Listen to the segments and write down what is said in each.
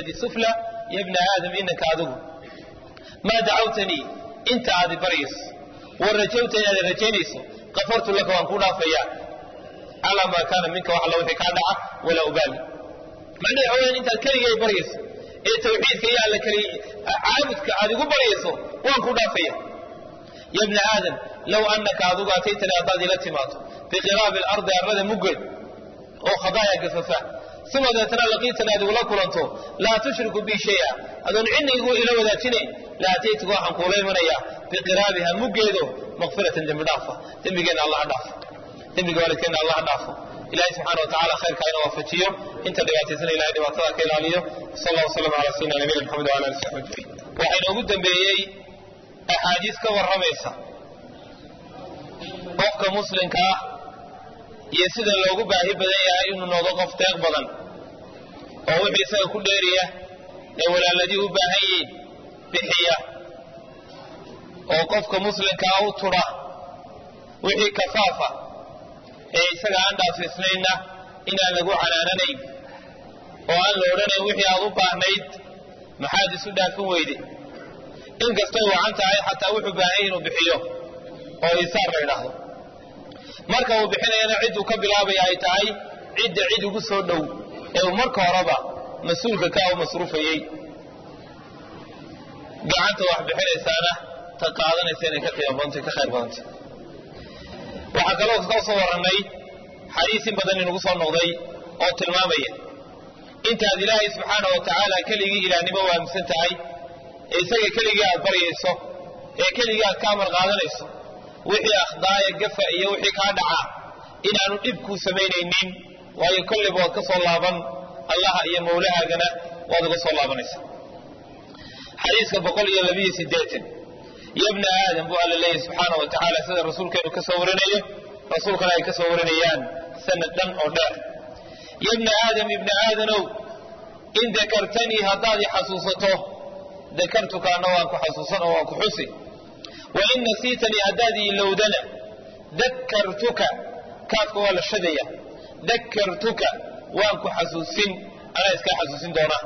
alyadi sufla ya bna aadam inaka adigu maa dacawtanii inta aadi baryayso wa rajawta inaad rajaynayso kafartu laka waan kuu dhaafayaa calaa maa kaana minka wax alla wixii kaa dhaca walaa ubaali macnaha waxa weyaan intaad keligay baryayso ee tawxiidka iyo alla keli caabudka aad igu baryayso waan kuu dhaafaya ya bna aadam low anaka adigu ataytani haddaad ila timaado biqiraabi alardi arlada muggeed oo khadaaya gafafa uma deetana laqiitani aad igula kulanto laa tushriku bi shaya adoon cidna igu ila wadaajinayn la ataytuka waxaan kuula imanayaa biqiraabiha muggeedo makfiratan dembi dhaafa dembigeenna allah dhaafo dembiga waalidkeenna allah dhaafo ilahay subxana wa tacala khayrka ina waafajiyo inta dhibaataysana ilahay dhibaatada ka ilaaliyo sal allah wasalam ala sayidina nabiyina maxamed wala ali saxbi ajmaciin waxaa inoogu dambeeyey axaadiis ka warramaysa qofka muslimka ah iyo sida loogu baahi badan yahay inuu noqdo qof deeq badan oo wixii isaga ku dheeriya ee walaaladii u baahan yihiin bixiya oo qofka muslimkaa u tudha wixii kafaafa ee isaga aan dhaafisnaynna inaan lagu canaananayn oo aan la odhanayn wixii aad u baahnayd maxaad isu dhaafin weyde inkastay wacan tahay xataa wuxuu baahan inuu bixiyo oo isaar la ydhaahdo marka uu bixinayana cidduu ka bilaabaya ay tahay cidda cid ugu soo dhow ee uu marka horeba mas-uulka ka u masruufayey gacanta wax bixinaysaana ta qaadanaysa inay ka qiimo badantay ka khayr badantay waxaa kaloo ka soo warannay xadiis in badan inugu soo noqday oo tilmaamaya intaad ilaahay subxaana wa tacaala keligii ilaahnimo u aaminsan tahay ee isaga keligii aad baryayso ee keligii aad ka amar qaadanayso wixii akhdaaya gafa iyo wixii kaa dhacaa inaanu dhib kuu samaynaynin waayo kolleyba waad ka soo laaban allaha iyo mawlahaagana waad uga soo laabanaysa xadiiska boqol iyo labiyo sideetan ya bna aadam buu alla leeyahy subxaana wa tacaala sida rasuulkeenu ka soo warinayo rasuulkana ay ka soo warinayaan sanad dhan oo dheer ya bna aadam ibna aadanow in dakartanii haddaad i xasuusato dakartuka anna waan ku xasuusan oo waan ku xusi wain nasiitanii haddaad ilowdana dakartuka kaafka waa la shadaya dakartuka waan ku xasuusin anaa iskaa xasuusin doonaa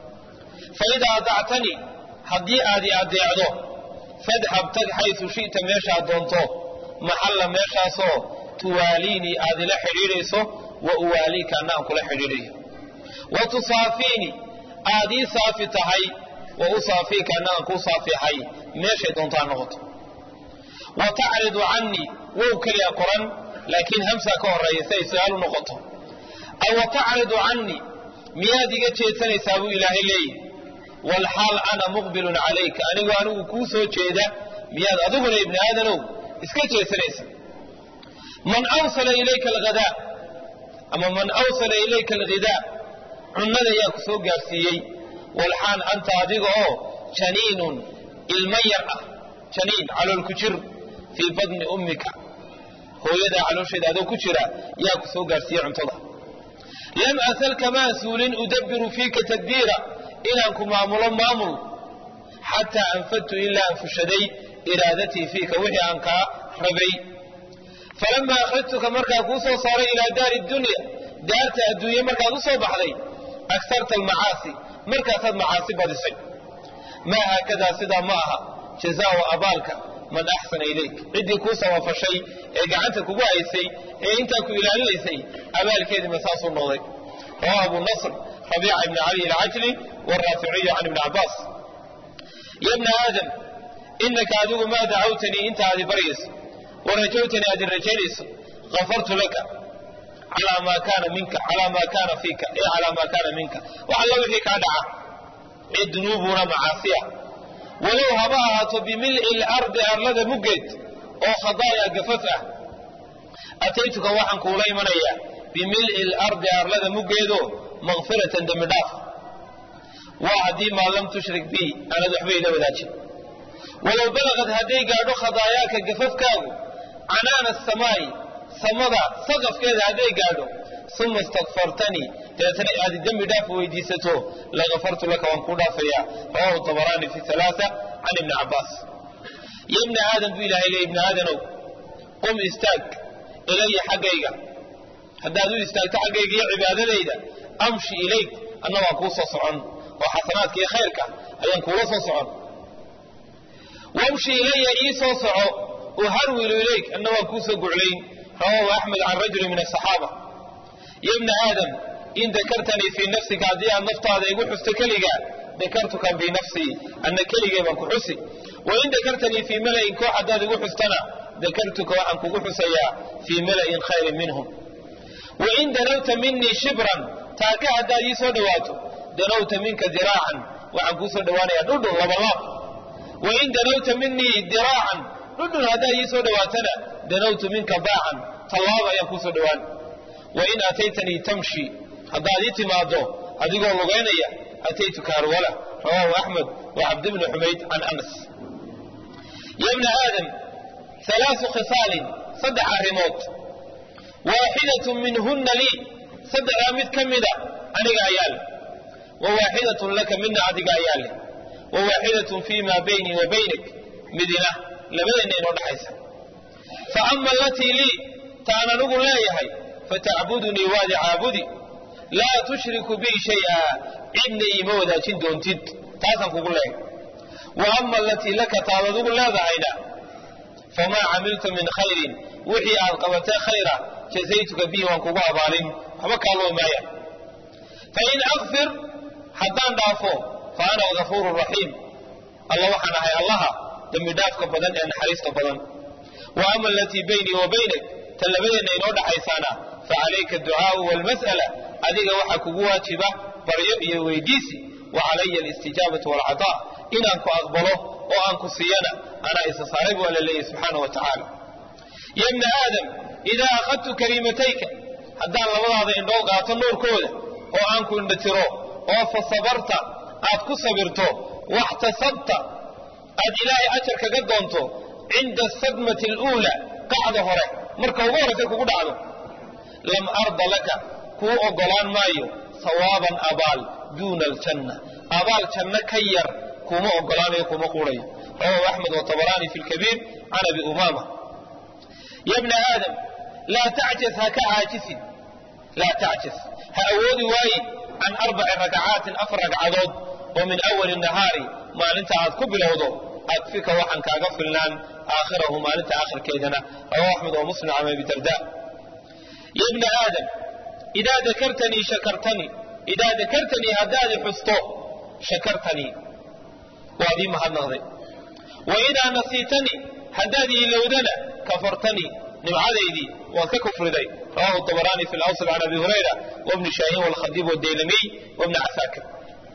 faidaa adactanii haddii aad i adeecdo fadhab tag xaysu shi'ta meeshaad doonto maxalla meeshaasoo tuwaaliinii aad ila xidhiidhayso wa uwaaliika anna aan kula xidhiidhayo wa tusaafiinii aad ii saafi tahay wa usaafiika anna aan kuu saafiahay meeshay doontaa noqoto wa tacridu cannii wow keliya qoran laakiin hamsaa ka horreeya si ay su-aal u noqoto aw wa tacridu cannii miyaad iga jeedsanaysaa buu ilaahay leeyihi walxaal ana muqbilun calayka anigoo anigu kuu soo jeeda miyaad adiguna ibni aadanow iska jeedsanaysa man awsala ilayka alghadaa ama man awsala ilayka alghidaa cunnada yaa ku soo gaarsiiyey walxaal anta adiga oo janiinun ilma yar ah janiin calool ku jir fii badni ummika hooyadaa caloosheeda adoo ku jira yaa ku soo gaarsiiyey cuntada lam asal kamaa suulin udabbiru fiika tadbiira inaan ku maamulo maamul xataa anfadtu ilaa aan fushaday iraadatii fiika wixii aan kaa rabay falamaa akhrajtuka markaa kuu soo saaray ilaa daari dunya daarta adduunye markaad u soo baxday agsarta almacaasi markaasaad macaasi badisay maa haakadaa sidaa ma aha jazaau abaalka man axsana ilayk ciddii kuu samafashay ee gacanta kugu haysay ee intaa ku ilaalinaysay abaalkeediima saasuu noqday rawa abu nasr rabiica ibni cali alcajli wraaficiyu can ibni cabaas ya bna aadam inaka adigu maa dacawtanii inta aadi baryayso warajawtanii aad i rajaynayso kafartu laka calaa maa kaana minka calaa maa kaana fiika ee calaa maa kaana minka wax alla wixii kaa dhaca ee dunuubuna macaasiya walow haba ahaato bimil'i lardi arlada muggeed oo khadaaya gafaf ah ataytuka waxaan kuula imanayaa bimil'i lardi arlada muggeedoo makfiratan dembi dhaaf waa haddii maa lam tushrik bi aanad waxba ila wadaajin walow balagad hadday gaadho khadaayaaka gafafkaagu canaana asamaa'i samada saqafkeeda hadday gaadho uma istakfartanii dabeetana aad dembi dhaaf weydiisato lagafartu laka waan kuu dhaafayaa rawahu dabaraani fi alaaa can ibni cabaas ya ibna aadam buu ilahay le ibna aadanow qum istaag ilaya xaggayga haddaad u istaagto xaggayga iyo cibaadadayda amshi ilayk anna waan kuu soo socon oo xasanaadka iyo khayrka ayaan kuula soo socon wamshi ilaya ii soo soco uharwilu ilayk anna waan kuu soo guclayn rawaahu axmed can rajuli min asaxaaba ya bna aadam in dakartanii fii nafsika haddii aad naftaada igu xusto keligaa dakartuka fii nafsii anna keligay baan ku xusi wain dakartanii fii mala'in koox haddaad igu xustana dakartuka waxaan kugu xusayaa fii mala'in khayrin minhum wain danawta minii shibran taaka haddaad ii soo dhowaato danawta minka diraacan waxaan kuu soo dhowaanayaa dhudhun labalaab wain danawta minii diraacan dhudhun haddaad ii soo dhowaatana danawtu minka baacan tallaaba ayaan kuu soo dhowaan wain aataytanii tamshi haddaad ii timaaddo adigoo lugaynaya ataytuka harwala rawaahu axmed wa cabd bni xumayd can anas ya bna aadam halaasu khisaalin saddex arrimood waaxidatun minhunna lii saddexdaa mid ka mida aniga ayaa leh wa waaxidatun laka midna adiga ayaa leh wa waaxidatun fii maa baynii wa baynik midina labadeenna inoo dhaxaysa fa ama alatii lii taan anigu leeyahay fatacbudunii waadi caabudi laa tushriku bii shay'a cidna iima wadaajin doontid taasaan kugu leeyahay wa ama alatii laka taad adigu leedahayna famaa camiltu min khayrin wixii aad qabatee khayra jazaytuka bihi waan kugu abaalin waxba kaaloo maaya fain akfir haddaan dhaafo fa ana gafuuru raxiim alla waxaan ahay allaha dembi dhaafka badan ee naxariista badan wa ama alatii baynii wa baynak ta labadeenna inoo dhaxaysaana fa calayka adducaau waalmas'ala adiga waxaa kugu waajiba baryo iyo weydiisi wa calaya alistijaabatu waalcataa inaan ku aqbalo oo aan ku siiyana anaa isa saaray buu alla leeyahy subxaana wa tacaala ya bna aadam idaa akhadtu kariimatayka haddaan labadaada indhoo qaato nuurkooda oo aan ku indhatiro oo fa sabarta aad ku sabirto waxtasabta aad ilaahay ajar kaga doonto cinda asadmati aluula qacda hore marka ugu horraysa kugu dhacdo lam arda laka kuu oggolaan maayo sawaaban abaal duuna aljanna abaal janno ka yar kuma oggolaanayo kuma quudhayo rawahu axmed watabaraani fi lkabiir can abi umaama ya bna aadam laa tacjas ha ka caajisin laa tacjas ha awoodi waaye can arbaci rakacaatin afar ragcadood oo min awali nahaari maalinta aad ku bilowdo adfika waxaan kaaga filnaan aakhirahu maalinta aakhirkeedana rawahu axmed wa muslim can abi darda ya bna aadam idaa dakartanii shakartanii idaa dakartanii haddaadi xusto shakartanii waad ii mahadnaqday wa idaa nasiitanii haddaad iilowdana kafartanii nimcadaydii waad ka kufriday rawahu dabaraani fi lawsl can abi hurayra wabni shaahin walkhadiib wadaylamiy wabni casaakir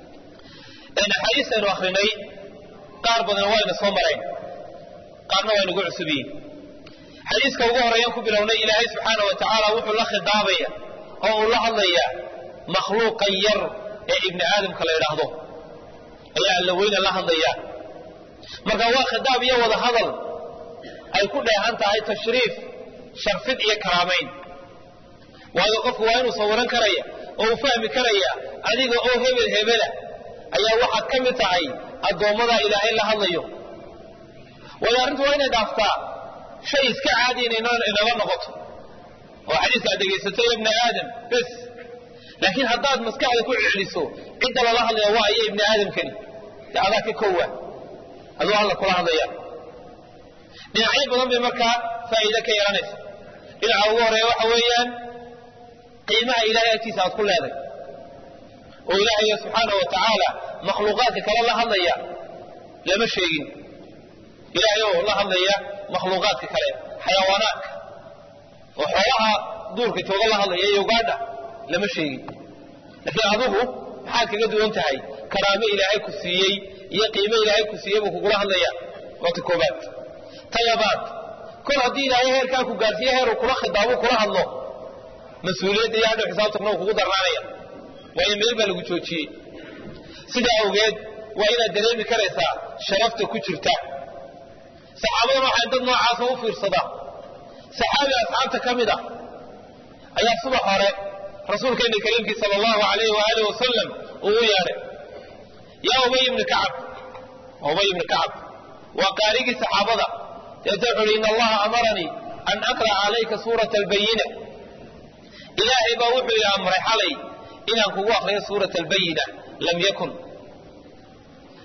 axaadiistaynu akrinay qaar badan wayna soo marayn qaarna waa nagu cusub yihin xadiiska ugu horeeyaan ku bilownay ilaahay subxaana wa tacaala wuxuu la khidaabaya oo uu la hadlayaa makhluuqan yar ee ibni aadamka la idhaahdo ayaa alla weyna la hadlayaa marka waa khidaab iyo wada hadal ay ku dheehan tahay tashriif sharfid iyo karaamayn waayo qofku waa inuu sawiran karaya oo uu fahmi karaya adiga oo hebel hebela ayaa waxaad ka mid tahay addoommadaa ilaahay la hadlayo waayo arrintu waa inay dhaaftaa shay iska caadi inala noqoto oo xadiiska aad dhegaysato ya ibna aadam bes laakiin haddaad maskaxda ku celiso cidda lala hadlaya waa iyo ibni aadamkani dee adaa ka kowa aduu alla kula hadlaya dhinacyo badan bay markaa faa'iide ka yeelanaysa dhinaca ugu horeeya waxa weeyaan qiimaha ilahay agtiisa aad ku leeday oo ilaahay subxaana wa tacaala makhluuqaadka kale la hadlaya lama sheegin ilaahay oo la hadlaya makhluuqaadka kale xayawaanaadka oo xoolaha duurka jooga la hadlaya iyo ugaadha lama sheegin laakiin adigu maxaad kaga duwan tahay karaamo ilaahay ku siiyey iyo qiimo ilaahay ku siiyey buu kugula hadlaya waa ta koobaad ta labaad kol haddii ilaahay heerkaa ku gaarsiiye heer uu kula khidaabo kula hadlo mas-uuliyadda iyo hadhow xisaabtakna uu kugu darnaanaya waayo meel baa lagu joojiyey sidaa awgeed waa inaad dareemi karaysaa sharafta ku jirta saxaabadan waxaa dad noocaasa u fiirsada saxaabi asxaabta ka mid a ayaa subax hore rasuulkeena kariimkii sala allahu alayhi waaalih wasalam uu u yeedhay yaa ubay ibni kacab ubay ibni kacab waa qaarigii saxaabada deeta wuxu uhi ina allaha amaranii an aqra'a calayka suurata albayina ilaahay baa wuxuu ii amray xalay inaan kugu akriyo suurata albayina lam yakun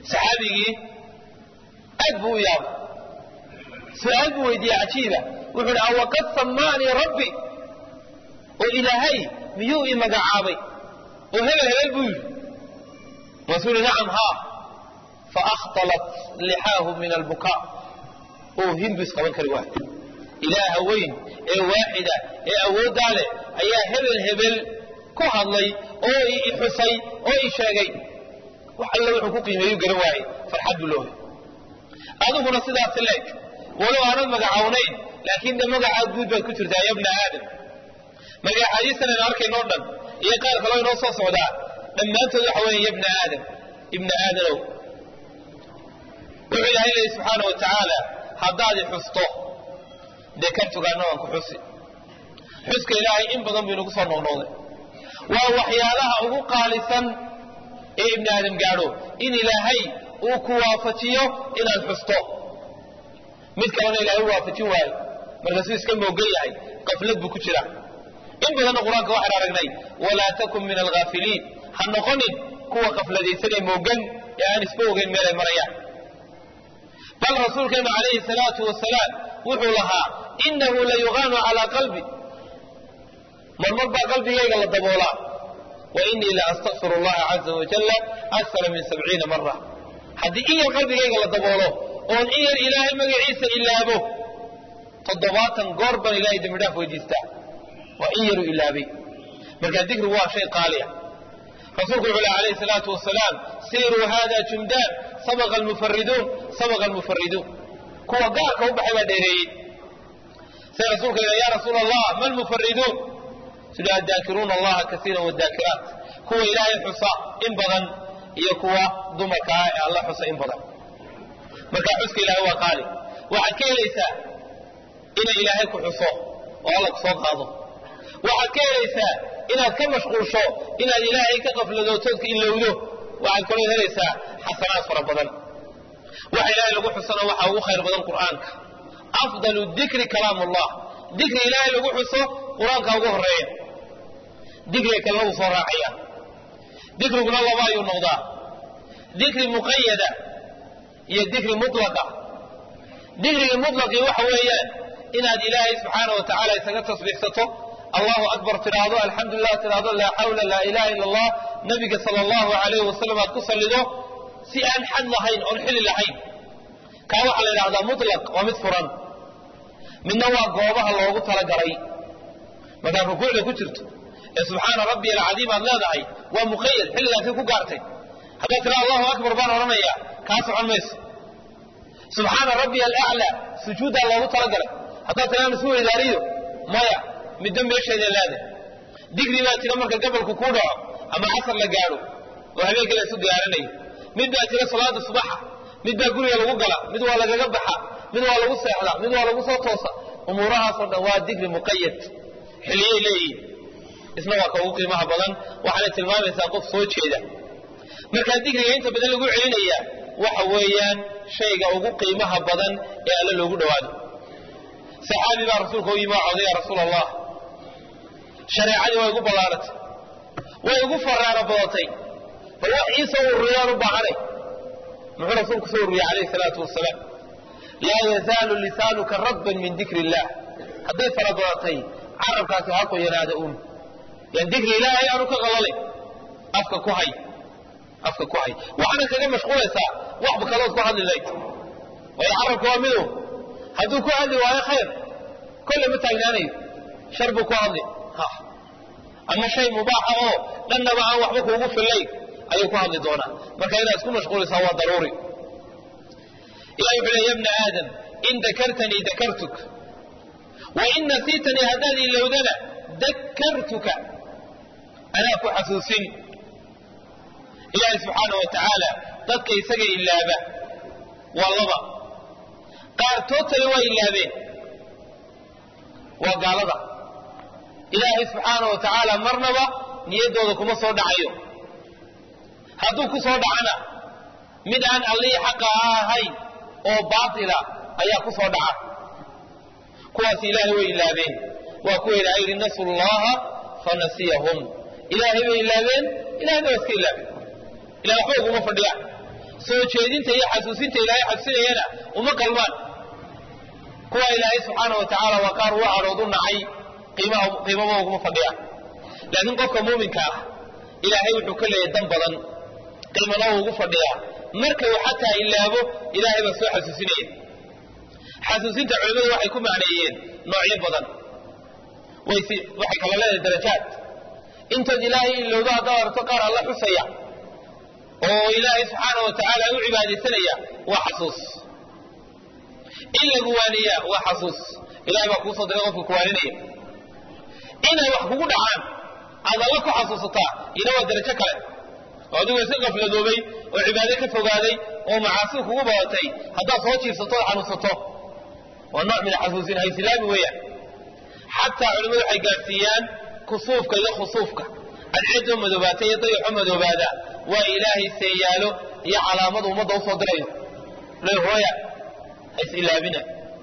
saxaabigii aad buu u yaabay su-aal buu weydiiyey cajiiba wuxuu hi awaqad samaanii rabbi oo ilaahay miyuu ii magacaabay oo hebel hebel buu yidhi maasuu yihi nacam haa faahtalat lixaahu min albukaa oo hinbu isqaban kari waay ilaaha weyn ee waaxida ee awooddaa leh ayaa hebel hebel ku hadlay oo i xusay oo i sheegay wax alle wuxuu ku qiimeeyu garan waayey farxad buu loohay adiguna sidaasi leeg walow aanad magacawnayn laakiin de magacaa guud baad ku jirtaa ya bna aadam magacaadiisan aynu arkaynoo dhan iyo qaar kaloo inoo soo socdaa dhammaantood waxa weeye ya bna aadam ibna aadanow wuxuu ilaahay leeyi subxaana wa tacaala haddaad i xusto dee kan fogaana waan ku xusi xuska ilaahay in badan buu inagu soo noqnoqday waa waxyaalaha ugu qaalisan ee ibni aadam gaadho in ilaahay uu ku waafajiyo inaad xusto mid kalena ilahay u waafajin waayo markaasuu iska moogan yahay qaflad buu ku jira in badanna qur-aanka waxaan aragnay walaa takun min alghaafiliin ha noqonin kuwa qafladaysan ee moogan ee aan isba ogeyn meelay marayaan bal rasuulkeenu calayhi salaatu wasalaam wuxuu lahaa inahu la yugaanu calaa qalbi marmar baa qalbigayga la daboolaa wa inii la astakfir allaha caza wajalla akara min sabciina mara haddii in yar qalbigayga la daboolo oon in yar ilaahay magaciisa ilaabo toddobaatan goor baan ilahay dembi dhaaf weydiistaa waa in yaruu ilaabay markaa dikrigu waa shay qaaliya rasuulku wuxuu leh alayhi salaatu wasalaam siiruu hada jumdaan sabaqa almufariduun sabaqa almufariduun kuwa gaarka u baxay baa dheereeyey say rasuulka yidha ya rasuula allah ma lmufariduun sida adaakiruuna allaha kasiira wadaakiraat kuwa ilaahay xusa in badan iyo kuwa dumarka ah ee alla xusa in badan markaa xuska ilahay waa qaali waxaad ka helaysaa inay ilaahay ku xuso oo alla ku soo qaado waxaad ka helaysaa inaad ka mashquulsho inaad ilaahay ka qafladootoodka ilowdo waxaad kaloo helaysaa xasanaad fara badan waxa ilaahay lagu xusana waxaa ugu khayr badan qur'aanka afdalu dikri kalaam ullah dikri ilaahay lagu xuso qur-aanka ugu horeeya dikriga kalena wuu soo raacaya dikriguna laba ayuu noqdaa dikri muqayada iyo dikri mutlaqa dikriga mutlaqii waxa weeyaan inaad ilaahay subxaana wa tacaala isaga tasbiixsato allahu akbar tidhaahdo alxamdu lilah tidhaahdo laa xawla laa ilaha ila allah nabiga sala allahu alayhi wasalam aad ku sallido si aan xad lahayn oon xili lahayn kaa waxaa la yidhahdaa mutlaq waa mid furan midna waa goobaha loogu talagalay markaad rukuucda ku jirto ee subxaana rabbi alcadiim aad leedahay waa muqayad xilligaasay ku gaartay haddaad tiraa allahu akbar baan odhanaya kaa socon mayso subxaana rabbi alaclaa sujuuddaa loogu talagalay haddaad tiraa masuul idaariyo maya middo meesheeda leedahay digri baa tira marka gabalku kuu dhaco ama casar la gaadho oo habeenkii la isu diyaarinayo mid baa tira salaada subaxa mid baa guriga lagu gala mid waa lagaga baxa mid waa lagu seexda mid waa lagu soo toosa umuurahaasoo dhan waa digri muqayad xilliyay leeyihin isna waa ka ugu qiimaha badan waxaana tilmaamaysaa qof soo jeeda markaa digriga inta badan lagu celinaya waxa weeyaan shayga ugu qiimaha badan ee alle loogu dhowaado saxaabi baa rasuulka u yimi waa coday ya rasuul allah shareecadii waa igu ballaaratay way igu faraaro badatay bal wax ii soo ururiyaan u baahanay muxuu rasuulku soo ururiyey calayhi salaatu wasalaam laa yazaalu lisaanuka radban min dikri illah hadday fara badatay carabkaasi ha qoyanaada un yan dikri ilaahay aanu ka qalalay afka ku hay afka ku hay waxaana kaga mashquulaysaa waxba kalood ku hadli layd waayo carabka waa midow hadduu ku hadli waayo khayr kolle ma taagnaanayo shar buu ku hadli ama shay mubaaxa oo dhannaba aan waxba kuugu fillayn ayuu ku hadli doonaa marka inaad isku mashquulaysaa waa daruuri ilahi wuxuu leey ya bna aadam in dakartanii dakartuk wa in nasiitanii haddaad ilowdana dakartuka anaa ku xasuusin ilaahay subxaana wa tacaala dadka isaga ilaaba waa laba qaartoodtani waa ilaabeen waa gaalada ilaahay subxaana wa tacaala marnaba niyaddooda kuma soo dhacayo hadduu ku soo dhacana mid aan allihii xaqa ahayn oo baatila ayaa ku soo dhaca kuwaas ilaahay way ilaabeen waa kuwa ilaahay yidhi nasu llaha fanasiyahum ilaahay bay ilaabeen ilahayna waa iska ilaabeen ilah waxba uguma fadhiyaan soo jeedinta iyo xasuusinta ilaahay xasuusinayana uma qalmaan kuwa ilaahay subxaana wa tacaala waa qaar u cadhood u nacay qiimama uguma fadhiyaan laakiin qofka muuminka ah ilaahay wuxuu ka leeyahay dan badan qiimana uu ugu fadhiyaa marka uu xataa ilaabo ilaahay baa soo xasuusinaya xasuusinta culimmadu waxay ku macneeyeen noocyo badan waxay kala leedahay darajaad intaad ilaahay ilowdo haddaad aragto qaar alla xusaya oo ilaahay subxaana wa tacaala u cibaadaysanaya waa xasuus in lagu waaniyaa waa xasuus ilahay baa kuusoo diray qofka kuwaaninaya inay wax kugu dhacaan aad alla ku xasuusataa ina waa darajo kale oo adigoo iska qafladoobay oo cibaado ka fogaaday oo macaasi kugu badatay haddaad soo jiifsato oo xanuunsato waa nooc min xasuusin haysilaami weeyaan xataa culimmadu waxay gaadhsiiyaan kusuufka iyo khusuufka adceedoo madoobaata iyo dayaxo madoobaada waa ilaahay seeyaalo iyo calaamadu ummadda usoo dirayo lehooya hays ilaabina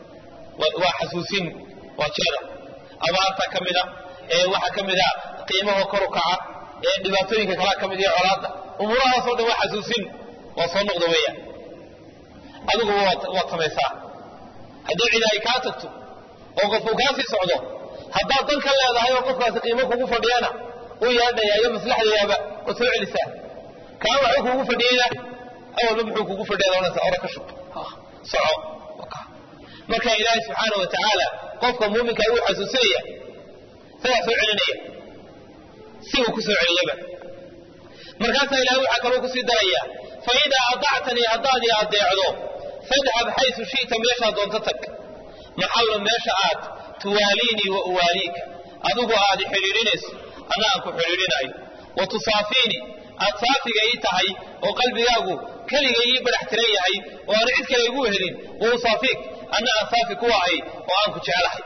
waa xasuusin waa jeeda abaarta ka mida ee waxaa ka mida qiimaha kor u kaca ee dhibaatooyinka kalaa ka mid iyo colaadda umuurahaasoo dhan waa xasuusin waa soo noqda weeyaan adiguba waad samaysaa haddii cid ay kaa tagto oo qofku kaa sii socdo haddaad dan ka leedahay oo qofkaasi qiimo kugu fadhiyana u yaadhaya iyo maslaxdayaaba oo soo celisaa kaa waxuu kugu fadhiyeyna awalba muxuu kugu fadhiya doonaysa ora ka shub soco marka ilaahay subxaana wa tacaala qofka muuminka wuu xasuusinaya isagaa soo celinaya si uu ku soo celiyaba markaasaa ilahay waxaa kaloo kusii daraya fa idaa adactanii haddaad i adeecdo fadhab xaysu shi'ta meeshaad doonto tag maxallo meesha aad tuwaaliinii wa uwaaliika adigu aad i xidhiidhinayso anna aan ku xidhiidhinayo wa tusaafiinii aad saafiga ii tahay oo qalbigaagu keliga ii badax tiran yahay oo aanu cid kale igu helin wa usaafiik anna aan saafi ku ahay oo aan ku jeclahay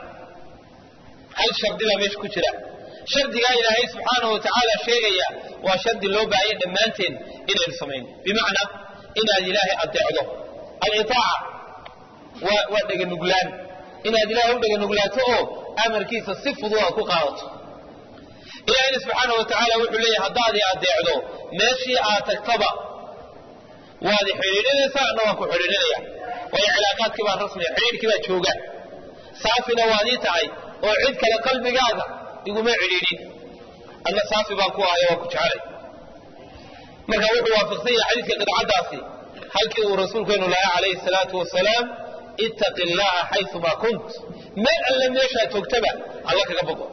hal shardi baa meesha ku jira shardigaa ilaahay subxaanahu wa tacaala sheegaya waa shardi loo baahanya dhammaanteen inaynu samayno bimacnaa inaad ilaahay adeecdo aliaaca waa waa dheganuglaan inaad ilaahay u dheganuglaato oo amarkiisa si fudud aad ku qaadato ilaahayna subxaana wa tacaala wuxuu leeyahay haddaad i adeecdo meeshii aad tagtaba waad i xidhiidhinaysaa anna waan ku xidhiidhinaya waayo cilaaqaadkii baa rasmiya xidhiidhkii baa jooga saafina waad ii tahay oo cid kale qalbigaaga iguma cidhiidhin anna saafi baan ku ahay waan ku jecelay marka wuxuu waafaqsan yahay xadiiska qidcaddaasi halkii uu rasuulkeenu lahaa calayhi salaatu wasalaam ittaqi illaha xayumaa kunt meel alle meeshaa joogtaba alla kaga bogo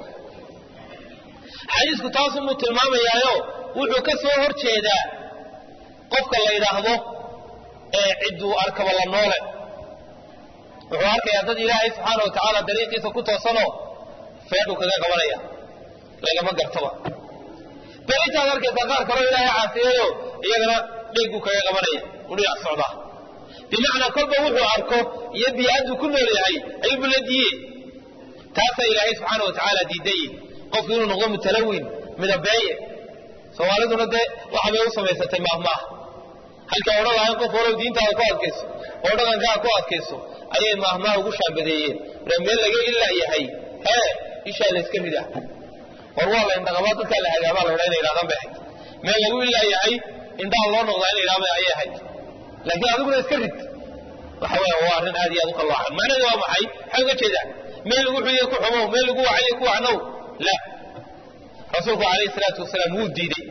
xadiisku taasumuu tilmaamayaayo wuxuu ka soo hor jeedaa qofka la yidhaahdo ee cidduu arkaba la noole wuxuu arkayaa dad ilaahay subxaana wa tacaala dariiqiisa ku toosanoo feedhuu kaga qabanaya lagama gartaba bal intaad arkaysaa qaar kaloo ilaahay caasiyeeyo iyagana dheeguu kaga qabanaya u dhinac socdaa bimacnaa kolba wuxuu arko iyo bii'adduu ku nool yahay ayuubu la diiye taasaa ilaahay subxaana wa tacaala diidaye qofku inuu noqdo mutalawin midabeeye soomaaliduna dee waxa bay u samaysatay maahmaah halkay odhan lahayn qof walow diintaada ku adkayso oo dhaqankaaga ku adkayso ayay maahmaah ugu shaambadeeyeen re meel laga ilaa yahay hee ishaa layska ridaa war waa la indhaqabaa dadkaa la hagaabaa la odha inay yidhahdaan bay ahayd meel lagu ilaa yahay indhaha loo noqdaa in la yidhahda ayay ahayd laakiin adiguna iska rid waxa weya waa arrin aad iyo aad u kallaacan macnaheedu waa maxay maxaa uga jeedaa meel lagu xuyiyo ku xumow meel lagu wacayo ku wacnow la rasuulku calayhi salaatu wasalaam wuu diiday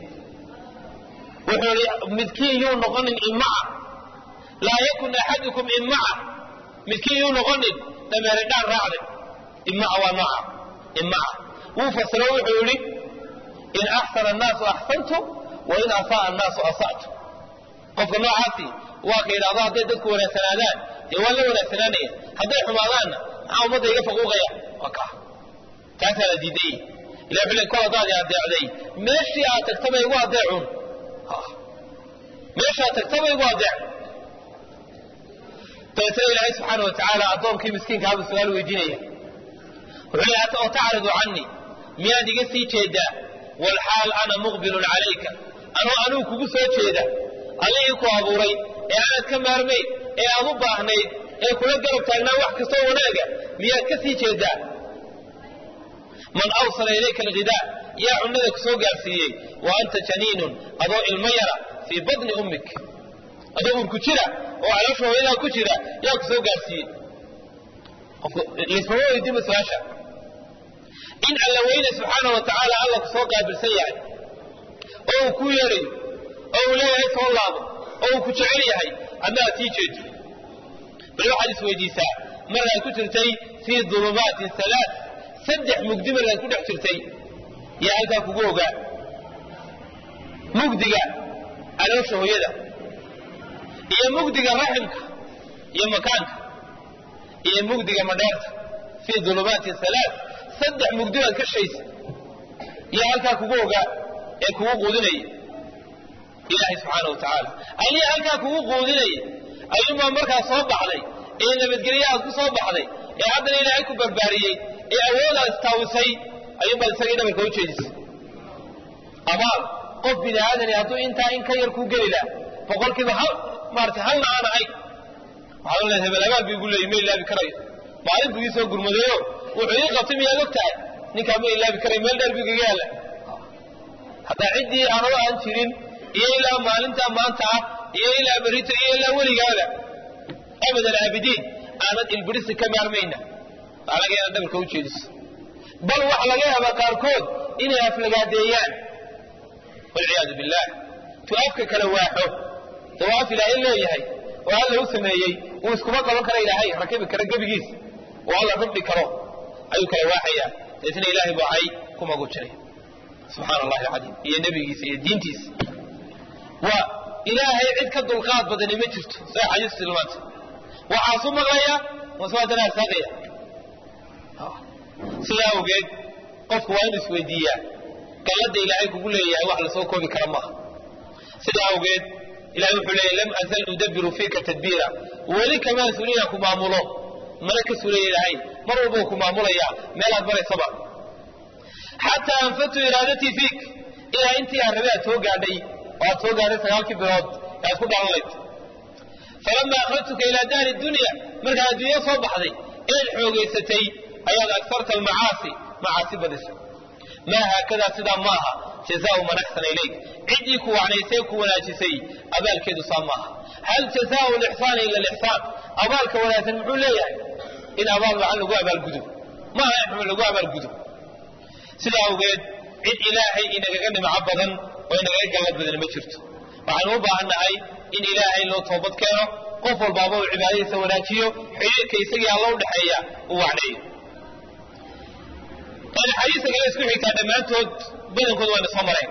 wuxuu ihi midkiin yuu noqonin imaca laa yakun axadukum imaca midkiin yuu noqonin dameeridhaan raacday imaca waa nooca imaca wuu fasiro wuxuu yidhi in axsana annaasu axsantu wa in asa'a annaasu asa'tu qofka noocaasi waa ka yidhahdo hadday dadku wanaagsanaadaan dee waan la wanaagsanaanaya hadday xumaadaanna maxaa ummadda iga faquuqaya waa kaa taasaa la diidayey ilah wuxuu le kol haddaad i adeecday meeshii aad tagtaba igu adeecun meeshaad tagtaba igu adeec dabeetana ilaahay subxaana wa tacaala addoonkii miskiinkaabuu su-aal weydiinaya wuxuu leeyahay oo tacridu canii miyaad iga sii jeedaa walxaal ana muqbilun calayka anoo anuu kugu soo jeeda allihii ku abuuray ee aanaad ka maarmayn ee aad u baahnayd ee kula garab taagnaa wax kastoo wanaaga miyaad ka sii jeedaa man awsala ilayka alghidaa yaa cunnada ku soo gaarsiiyey wa anta janiinun adoo ilmo yara fii badni ummik adoo urku jira oo caloosha hooyadaa ku jira yaa ku soo gaarsiiyey laysmama weydiinba su-aasha in alla weyne subxaana wa tacaala alla ku soo qaabilsan yahay oo uu ku yeedhayo oo uu leeyahay soo laabo oo uu ku jecel yahay adna aad sii jeedo bal waxaad isweydiisaa markaad ku jirtay fii dulumaatin halaa saddex mugdi markaad ku dhex jirtay yaa halkaa kugu ogaa mugdiga caloosha hooyada iyo mugdiga raximka iyo makaanka iyo mugdiga madheerta fii dulumaatin halaa saddex mugdi baad ka shaysa yaa halkaa kugu ogaa ee kugu quudinaya ilaahay subxaana wa tacaala aliya halkaa kugu quudinaya ayuunbaa markaa soo baxday ee nabadgelye aad ku soo baxday ee haddana ilaahay ku barbaariyey ee awoodaad istaawisay ayuunbaad isagii dhabarka u jeedisay abaal qof bini aadani hadduu intaa in ka yar kuu geli laha boqolkiiba hal maarata halna aan ahay waxaad leedahay hebel abaal bu igu leeyay ma ilaabi karayo maalin buu ii soo gurmadayo wuxuu ii qabtay miyaad og tahay ninkaa ma ilaabi karayo meel dheer buu igaga yaalla haddaa ciddii aanoo aan jirin iyo ilaa maalintaa maanta ah iyo ilaa berito iyo ilaa weligaada abad alaabidiin aanad ilbirisi ka maarmayna waxaa laga yaaba dhabarka u jeediso bal waxa laga yaabaa qaarkood inay aflagaadeeyaan walciyaadu billah tu afka kala waaxo dee waa af ilaahay leeyahay oo alla u sameeyey uu iskuma qaban kara ilaahay rakibi kara gebigiis oo alla rabdhi karo ayuu kala waaxayaa deetna ilaahay buu cay ku magu jiray subxaana allahi alcadiim iyo nebigiisa iyo diintiisa waa ilaahay cid ka dulqaad badani ma jirto saa xadiisu tilmaanta waxaasu maqlaya waswaadana arsaaqaya sidaa awgeed qofku waa inu isweydiiyaa galladda ilaahay kugu leeyahay wax lasoo koobi kara maaha sidaa awgeed ilahay wuxuu leeyahy lam azal nudabiru fiika tadbiira weli kamaa suliya ku maamulo mana ka sulaya ilaahay mar walbau ku maamulaya meelaad maraysaba xataa anfadtu iraadatii fiik ilaa intii aan rabay aad soo gaadhay oo aad soo gaadhay sagaalkii bilood ee aad ku dhalanlayd falama akhrajtuka ilaa daari dunya markaad adduunyo soo baxday eed xoogaysatay ayaad agsarta almacaasi macaasi badisay maa haakadaa sidaa maaha jazaau man axsana ilayk ciddii ku wacnaysay ku wanaajisay abaalkeedu saa maaha hal jazaau lixsaani ila lixsaan abaalka wanaagsan muxuu leeyahay in abaal wacan lagu abaalgudo maaha in xuma lagu abaalgudo sidaa awgeed cid ilaahay inagaga nimco badan oo inagaga gallad badan ma jirto waxaanu u baahan nahay in ilaahay loo toobad keeno qof walbaaba uu cibaadadiisa wanaajiyo xidhiirka isagii alla u dhexeeya uu wacneeyo axaadiista kale isku xigtaa dhammaantood badankood wayna soo mareen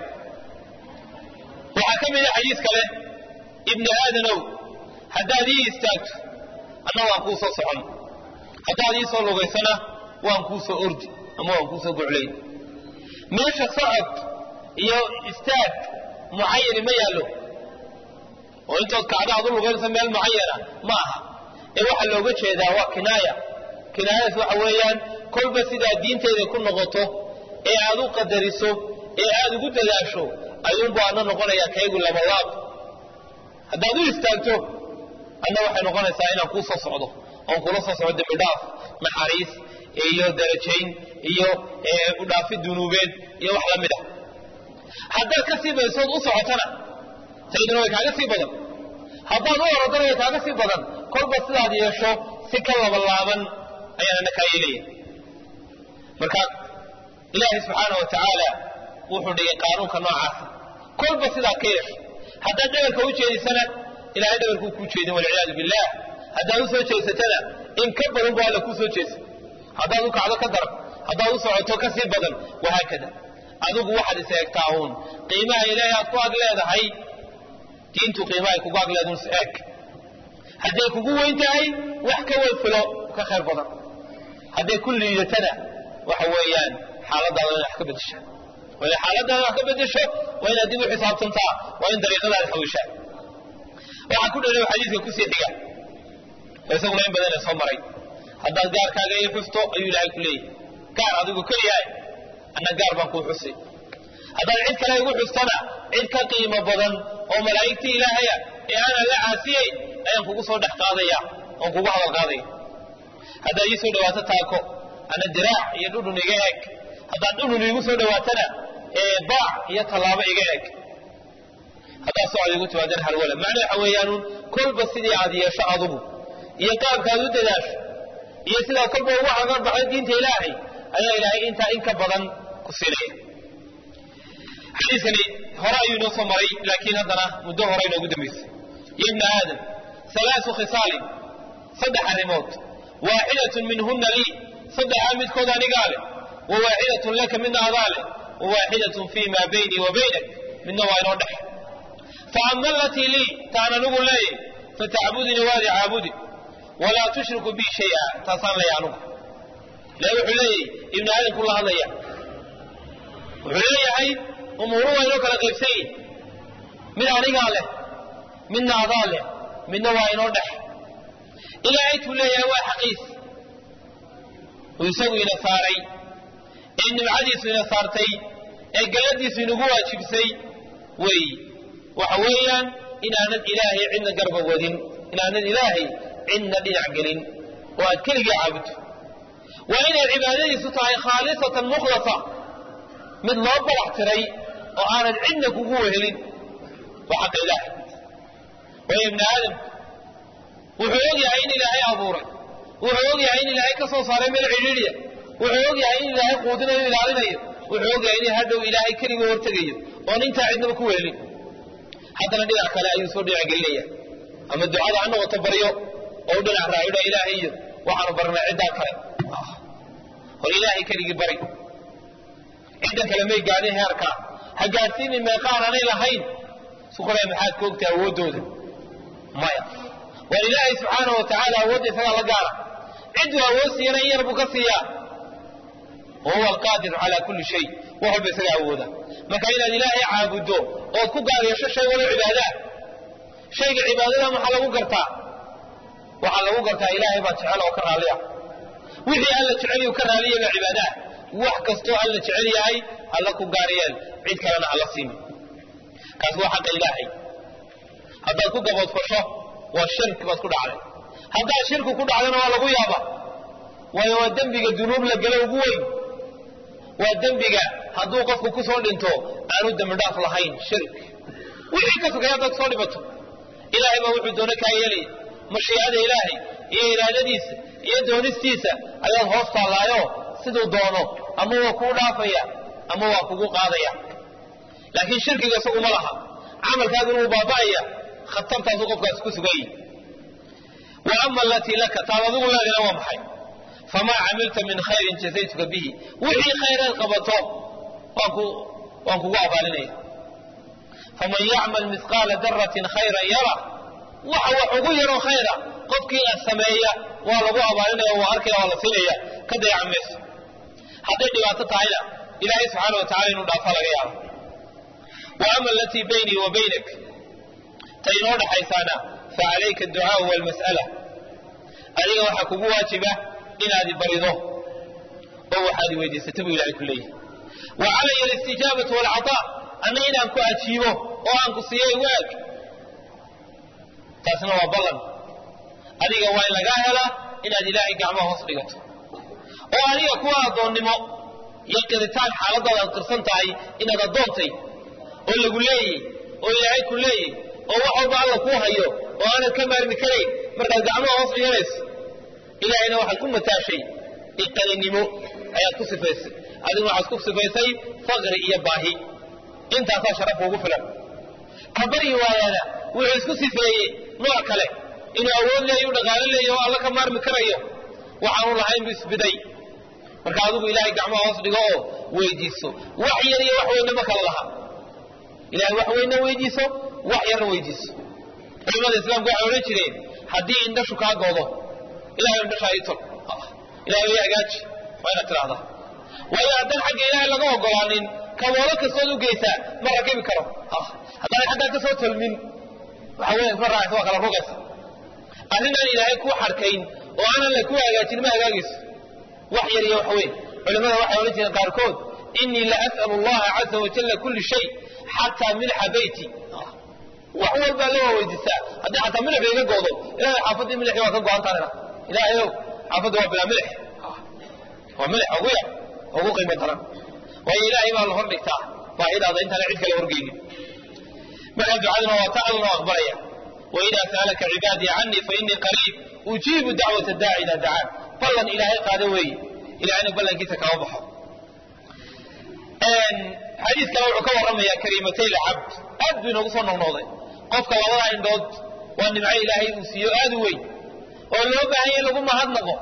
waxaa ka mid a xadiis kale ibni aadanow haddaad ii istaagto anna waan kuu soo socon haddaad ii soo lugaysana waan kuu soo ordi ama waan kuu soo goclay meesha socod iyo istaag mucayani ma yaallo oo intood kacdo aad u lugaynaysa meel mucayana ma aha ee waxaa looga jeedaa waa kinaaya kinaayadaas waxa weeyaan kolba sidaa diinteyda ku noqoto ee aad u qadariso ee aad ugu dadaasho ayuunbu adna noqonayaa kaygu labalaab haddaad u istaagto adna waxay noqonaysaa inaan kuu soo socdo oon kula soo socdo dembidhaaf naxariis iyo darajayn iyo udhaafi dunuubeed iyo wax la mid ah haddaad ka sii badsood u socotana tayduna way kaaga sii badan haddaad u orodana way kaaga sii badan kolba sidaad yeesho si ka labalaaban ayaan ana kaa yeelaya marka ilaahay subxaana wa tacaala wuxuu dhigay qaanuunka noocaasa kolba sidaa ka yeesho haddaad dhabarka u jeedisana ilahay dhabarkuu kuu jeedin walciyaadu billah haddaad u soo jeesatana in ka badan bu alla kuu soo jeesa haddaad u kacdo ka daran haddaad u socoto ka sii badan wahaakada adigu waxaad is eegtaa uun qiimaha ilaahay aad ku ag leedahay diintu qiimahay kugu ag leedahay is eeg hadday kugu weyn tahay wax ka way filo ka khayr badan hadday ku liidatana waxa weeyaan xaaladaada in wax ka bedesha waa in xaaladaada wax ka bedesho waa inaad dib u xisaabtantaa waa in dariiqadaada xawishaa waxaa ku dheeray xadiiska kusii xiga oo isaguna in badan ee soo maray haddaad gaarkaaga ii xusto ayuu ilaahay ku leeyahy gaar adigu keliyahay anna gaar baan kuu xusi haddaad cid kale igu xustana cid ka qiimo badan oo malaa'igtii ilaahaya ee aanan la caasiyey ayaan kugu soo dhex qaadaya oon kugu hadal qaadaya haddaad ii soo dhawaato taako ana diraac iyo dhudhun iga eeg haddaad dhudhun iigu soo dhawaatana baac iyo tallaabo iga eeg haddaad socod igu timaadeen harwala macna waxa weeyaanuun kolba sidii aad yeesho adugu iyo qaabkaad u dadaasho iyo sidaad kolba ugu cagar baxdo diinta ilaahay ayaa ilaahay intaa in ka badan ku siinaya xadiiskani hore ayuu inoo soo maray laakiin haddana muddo hore inoogu dambaysay ya ibna aadam halaasu khisaalin saddex arrimood waaxidatun minhunna lii saddexaa midkood anigaa leh wa waaxidatun laka midna adaa leh wa waaxidatun fii maa baynii wa baynak midna waa inoo dhex fa ama alatii lii taan anigu leeyay fatacbudini waadi caabudi walaa tushriku bi shaya taasaan leeya anugu le wuxuu leeyahy ibni aadamku la hadlaya wuxuu leeyahay umuuru waa inoo kala qaybsan yihin mid anigaa leh midna adaa leh midna waa inoo dhex ilaahay tuu leeyahay waa xaqiis uu isagu ina saaray ee nimcadiisu ina saartay ee galladiisu inagu waajibsay weeyi waxa weeyaan inaanan ilaahay cidna garba wadin inaanan ilaahay cidna dhinac gelin oo aad keligii caabudto waa inay cibaadadiisu tahay khaalisatan mukhlasa mid loo barax tiray oo aanad cidna kugu wehelin waa xaqa ilaahay waayo ibni aadam wuxuu og yahay in ilaahay abuuray wuxuu og yahay in ilaahay ka soo saaray meel cidhiidhiya wuxuu og yahay in ilaahay quudinayo ilaalinayo wuxuu og yahay in hadhow ilaahay keligii hortegayo oon intaa cidnaba ku wehelin haddana dhinac kale ayuu soo dhinac gelinaya ama ducada ha noqoto baryo oo u dhinac raacidha ilaahay iyo waxaanu barnaa ciddaa kale hor ilaahay keligii bari ciddan kale may gaadhin heerkaa ha gaadhsiinin meeqaan aanay lahayn suqulay maxaad ka ogtahay awooddooda maya waa ilaahay subxaana wa tacaala awoodda isagaa la gaara cidduu awood siiyana in yar buu ka siiyaa wa huwa alqaadiru calaa kulli shay wax walba isagaa awooda marka inaad ilaahay caabuddo ood ku gaar yeesho shay walo cibaadaa shayga cibaadada maxaa lagu gartaa waxaa lagu gartaa ilaahay baa jecel oo ka raalliya wixii alla jecel uu ka raaliya baa cibaadaa wax kastoo alla jecel yahay alla ku gaar yeel cid kalena alla siimi kaas waa xaqa ilaahay haddaad ku gaboodfasho waa shirki baad ku dhacday haddaad shirki ku dhacdana waa lagu yaaba waayo waa dembiga dunuub la gelo ugu weyn waa dembiga hadduu qofku ku soo dhinto aanu dembi dhaaf lahayn shirk wixii ka sugay haddaad soo dhibato ilaahay baa wuxuu doono kaa yeelaya mashiicada ilaahay iyo iraadadiisa iyo doonistiisa ayaad hoos taallaayo siduu doono ama waa kuu dhaafaya ama waa kugu qaadaya laakiin shirkiga isagu ma laha camalkaaguna wuu baaba'aya khatartaasuu qofkaas ku sugan yahi wa ama alatii laka taad adigu leedina waa maxay famaa camilta min khayrin jazaytuka bihi wixii khayraad qabato waan kugu abaalinaya faman yacmal mihqaala daratin khayran yara waxa wax ugu yaroo khayra qofkii sameeya waa lagu abaalinaya waa arkaya waa la siinaya ka dayacan mayso hadday dhibaato tahayna ilaahay subxaana wa tacala inuu dhaafa laga yaabo wa ama alatii baynii wa baynak ta inoo dhaxaysaana fa calayka adducaau walmas'ala adiga waxaa kugu waajiba inaad i barido oo waxaad i weydiisata buu ilahay ku leeyahay wa calaya alistijaabatu waalcataa anna inaan ku ajiibo oo aan ku siiyay waag taasna waa ballan adiga waa in lagaa helaa inaad ilaahay gacmaha hoos dhigato oo adiga kuwa addoonnimo iyo qiritaan xaaladaada aad qirsan tahay inaad addoontay oo lagu leeyey oo ilaahay ku leeyey oo wax walba alla kuu hayo oo aanad ka maarmi karayn markaad gacmaha hoos dhiganayso ilaahayna waxaad ku mataashay iqaninimo ayaad ku sifaysay adiguna waxaad ku sifaysay faqri iyo baahi intaasaa sharafka ugu filan ka baryi waayaana wuxuu isku sifeeyey nooc kale inuu awood leeyo u dhaqaalo leeyo oo alla ka maarmi karayo waxaanu lahayn buu isbiday marka adigu ilaahay gacmaha hoos dhigo oo weydiiso wax yar iyo wax weynna ma kala laha ilahay wax weynna weydiiso wax yarna weydiiso culimada islaamku waxay odhan jireen haddii indhashu kaa goodo ilahay indhashaa ii tol ilahay way hagaaji waa inaad tidhahdaa waayo haddaan xagga ilaahay laga ogolaanin kaboolo kastood u geysaa ma rakibi karo haddaan xaggaa ka soo tolmin waxa weya isma raacaysa waa kala rogaysa arrinaan ilaahay kuu xarkayn oo aanan la ku hagaajin ma hagaagayso wax yar iyo wax weyn culimada waxay odhan jireen qaarkood inii la as'alu allaha caza wajalla kulli shay xataa milxa beyti wax walbaa la waa weydiistaa haddii xataa milix iga goodo ilahay xaafaddii milixii waa ka go-antaanina ilaahayow xaafadda waa bilaa milix waa milix ugu yar ugu qiimo daran waayo ilaahay baa la hor dhigtaa baahidaada intaana cid kale horgeynin markaa ducaduna waa ta allana aqbalaya waidaa sa'alaka cibaadii canii fainii qariib ujiibu dacwata daaci idaa dacaan ballan ilaahay qaado weeye ilahayna ballankiisa kama baxo xadiis kale wuxuu ka warramayaa kariimatay lcabd aad buu inoogu soo noqnooday qofka labada indhood waa nimco ilaahay uu siiyo aad u weyn oo loo baahanya in lagu mahadnaqo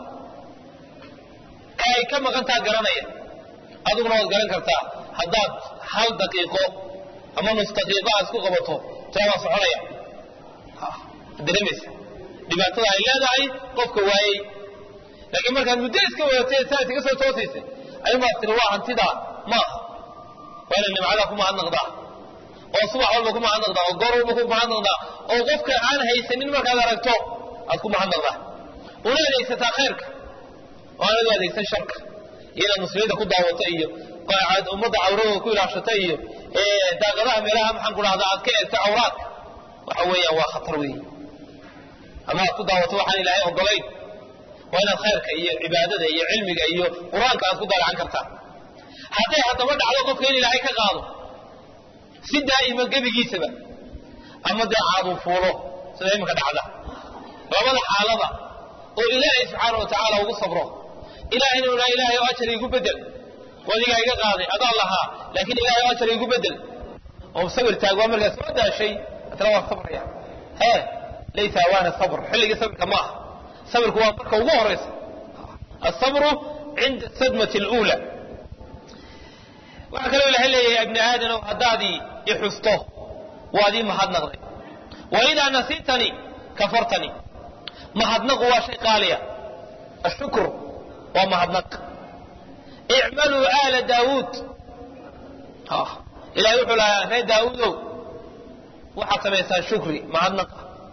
ee ay ka maqantaa garanaya adiguna waad garan kartaa haddaad hal daqiiqo ama nus daqiiqo aad isku qabato taa waa soconaya dareemaysa dhibaatada ay leedahay qofka waayey laakiin markaad muddo iska wadatay saad iga soo toosaysay ayumaad tiri waa hantidaa maaha waa inaad nimcada ku mahadnaqdaa oo subax walba ku mahadnaqdaa oo goor walba ku mahadnaqdaa oo qofka aan haysanin markaad aragto aad ku mahadnaqdaa una adeegsataa khayrka oo aanad u adeegsan sharka iyo inaad muslimiinta ku daawata iyo ummadda cawradooda ku ilaashata iyo daaqadaha meelaha maxaan ku dhahdaa aad ka eegto cawraadka waxa weeyaan waa khatar weeye ama aad ku daawato waxaan ilaahay ogolayn waa inaad khayrka iyo cibaadada iyo cilmiga iyo qur-aanka aad ku daalacan kartaa hadday haddaba dhacdo qofka in ilaahay ka qaado si daa'ima gebigiisaba ama dee caaduu fuulo sida iminka dhacda labada xaalada oo ilaahay subxaana wa tacaala ugu sabro ilahayna una ilaahay oo ajar igu bedel wadigaa iga qaaday adaa lahaa laakiin ilahay oo ajar igu bedel oo sabir taag waa markaa soo daashay atana waa sabraya hee laysa awaana sabr xilligii sabirka ma aha sabirku waa marka ugu horaysa asabru cinda sadmati اluula waxaa kaloo ilahay leeyahay ibni aadanow haddaadii ixusto waad ii mahadnaqday waidaa nasiitanii kafartanii mahadnaqu waa shay qaaliya ashukr waa mahadnaq icmaluu aala daawuud ilahay wuxuu lahaa reer daawuudow waxaad samaysaan shukri mahadnaqa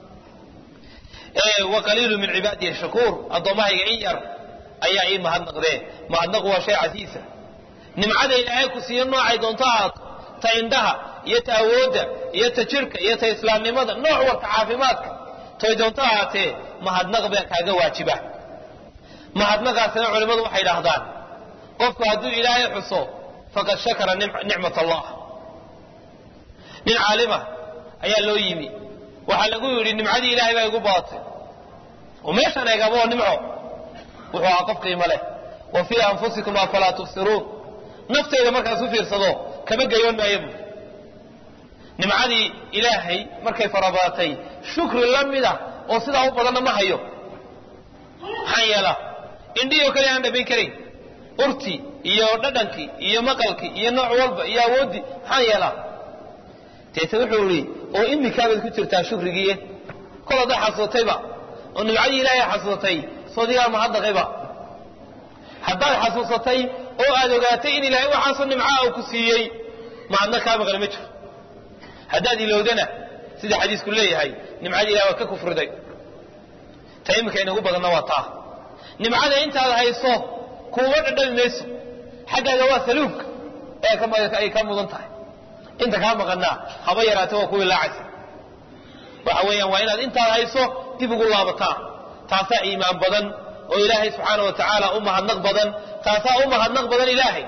wa qaliilu min cibaadihi shakuur addoommahayga in yar ayaa ii mahadnaqdee mahadnaqu waa shay casiisa nimcada ilaahay ku siiyo noocay doonto ahaato ta indhaha iyo ta awoodda iyo ta jirka iyo ta islaamnimada nooc warka caafimaadka toy doonto ahaatee mahadnaq baa kaaga waajiba mahadnaqaasina culimmadu waxay idhaahdaan qofku hadduu ilaahay xuso faqad shakara nicmat allah nin caalima ayaa loo yimi waxaa lagu yidhi nimcadii ilaahay baa igu badatay oo meeshaan eegaba oo nimco wuxuu ahaa qof qiimo leh wa fii anfusikum afalaa tubsiruun nafteyda markaas u fiirsado kama gayoon maayo bu nimcadii ilaahay markay farabadatay shukri la mida oo sidaa u badanna ma hayo maxaan yeelaa indhihii oo kale aan dhamayn karayn urtii iyo dhadhankii iyo maqalkii iyo nooc walba iyo awooddii maxaan yeelaa deete wuxuu ihi oo imikaabaad ku jirtaa shukrigiiye kol haddaad xasuusatayba oo nimcadii ilaahay xasuusatay soodigaa mahadnaqayba haddaad xasuusatay oo aad ogaatay in ilaahay waxaasoo nimcaa uu ku siiyey mahadna kaa maqli ma jiro haddaad ilowdana sida xadiisku leeyahay nimcadii ilahay waad ka kufriday ta iminka inagu badanna waa taa nimcada intaad hayso kuuma dhadhami mayso xaggaaga waa saluubka ay ka mudan tahay inta kaa maqanaa haba yaraatee waa ku ilaacaysa waxa weeyaan waa inaad intaad hayso dib ugu laabataa taasaa iimaan badan oo ilaahay subxaana wa tacaala u mahadnaq badan taasaa u mahadnaq badan ilaahay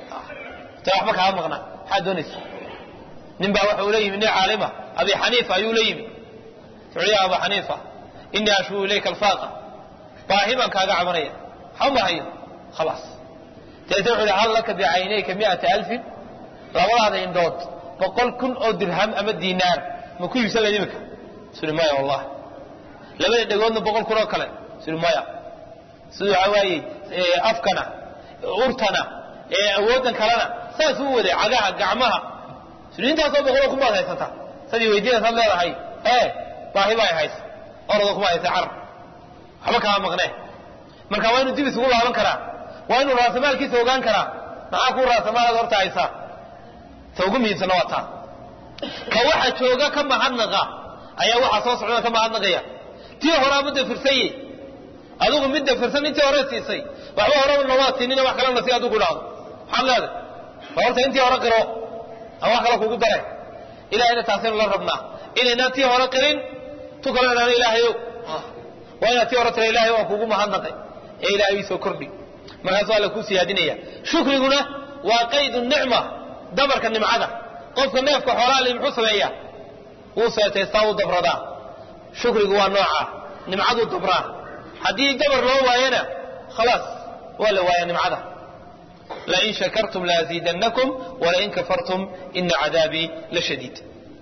ta waxba kaa maqna maxaad doonaysa nin baa waxa uu la yimi nin caalima abi xaniifa ayuu la yimi wuxuu ya aba xaniifa inii ashuu ilayka alfaaqa baahi baan kaaga cabanaya waxba ma hayo khalaas deete wuxuu yihi hal laka bicaynayka mi'ata alfin labadaada indhood boqol kun oo dirham ama diinaar ma ku iibsan lahayd imika suri maya wallahi labada dhegoodna boqol kun oo kale suri maya sida waxaa waaye afkana urtana awooddan kalena saas u waday cagaha gacmaha suri intaasoo boqoloo kun baad haysataa sadii weydiinaysaad leedahay ee baahi baa haysa orado kuma haysa carab waxba kama maqnee marka waa inuu dib isugu laaban karaa waa inuu raasamaalkiisa ogaan karaa maxaa kuu raasamaalaad horta haysaa ta ugu muhiimsanna waa taa ka waxa jooga ka mahadnaqa ayaa waxaa soo socdana ka mahadnaqaya tii horaa ma dafirsaye adigu mid dafirsan intii hore siisay waxba horeba nomaa siinina wax kalena si adigu idhaahdo maxaad leedahay ba horta intii hore qiro ama wax kale kugu dare ilahayna taasaynu la rabnaa inaynaan tii hore qirin tu kale idhaano ilaahayow waa inaad tii hore tira ilahay waa kugu mahadnaqay ee ilahay soo kordhi markaasuu alla kuu siyaadinaya shukriguna waa qaydu nicma dabarka nimcada qofka neefka xoolaa li muxuu sameeyaa wuu seetaystaa wuu dabradaa shukrigu waa noocaa nimcaduu dabraa haddii dabar loo waayana khalaas waa la waaya nimcada lain shakartum laaziidannakum walain kafartum ina cadaabii la shadiid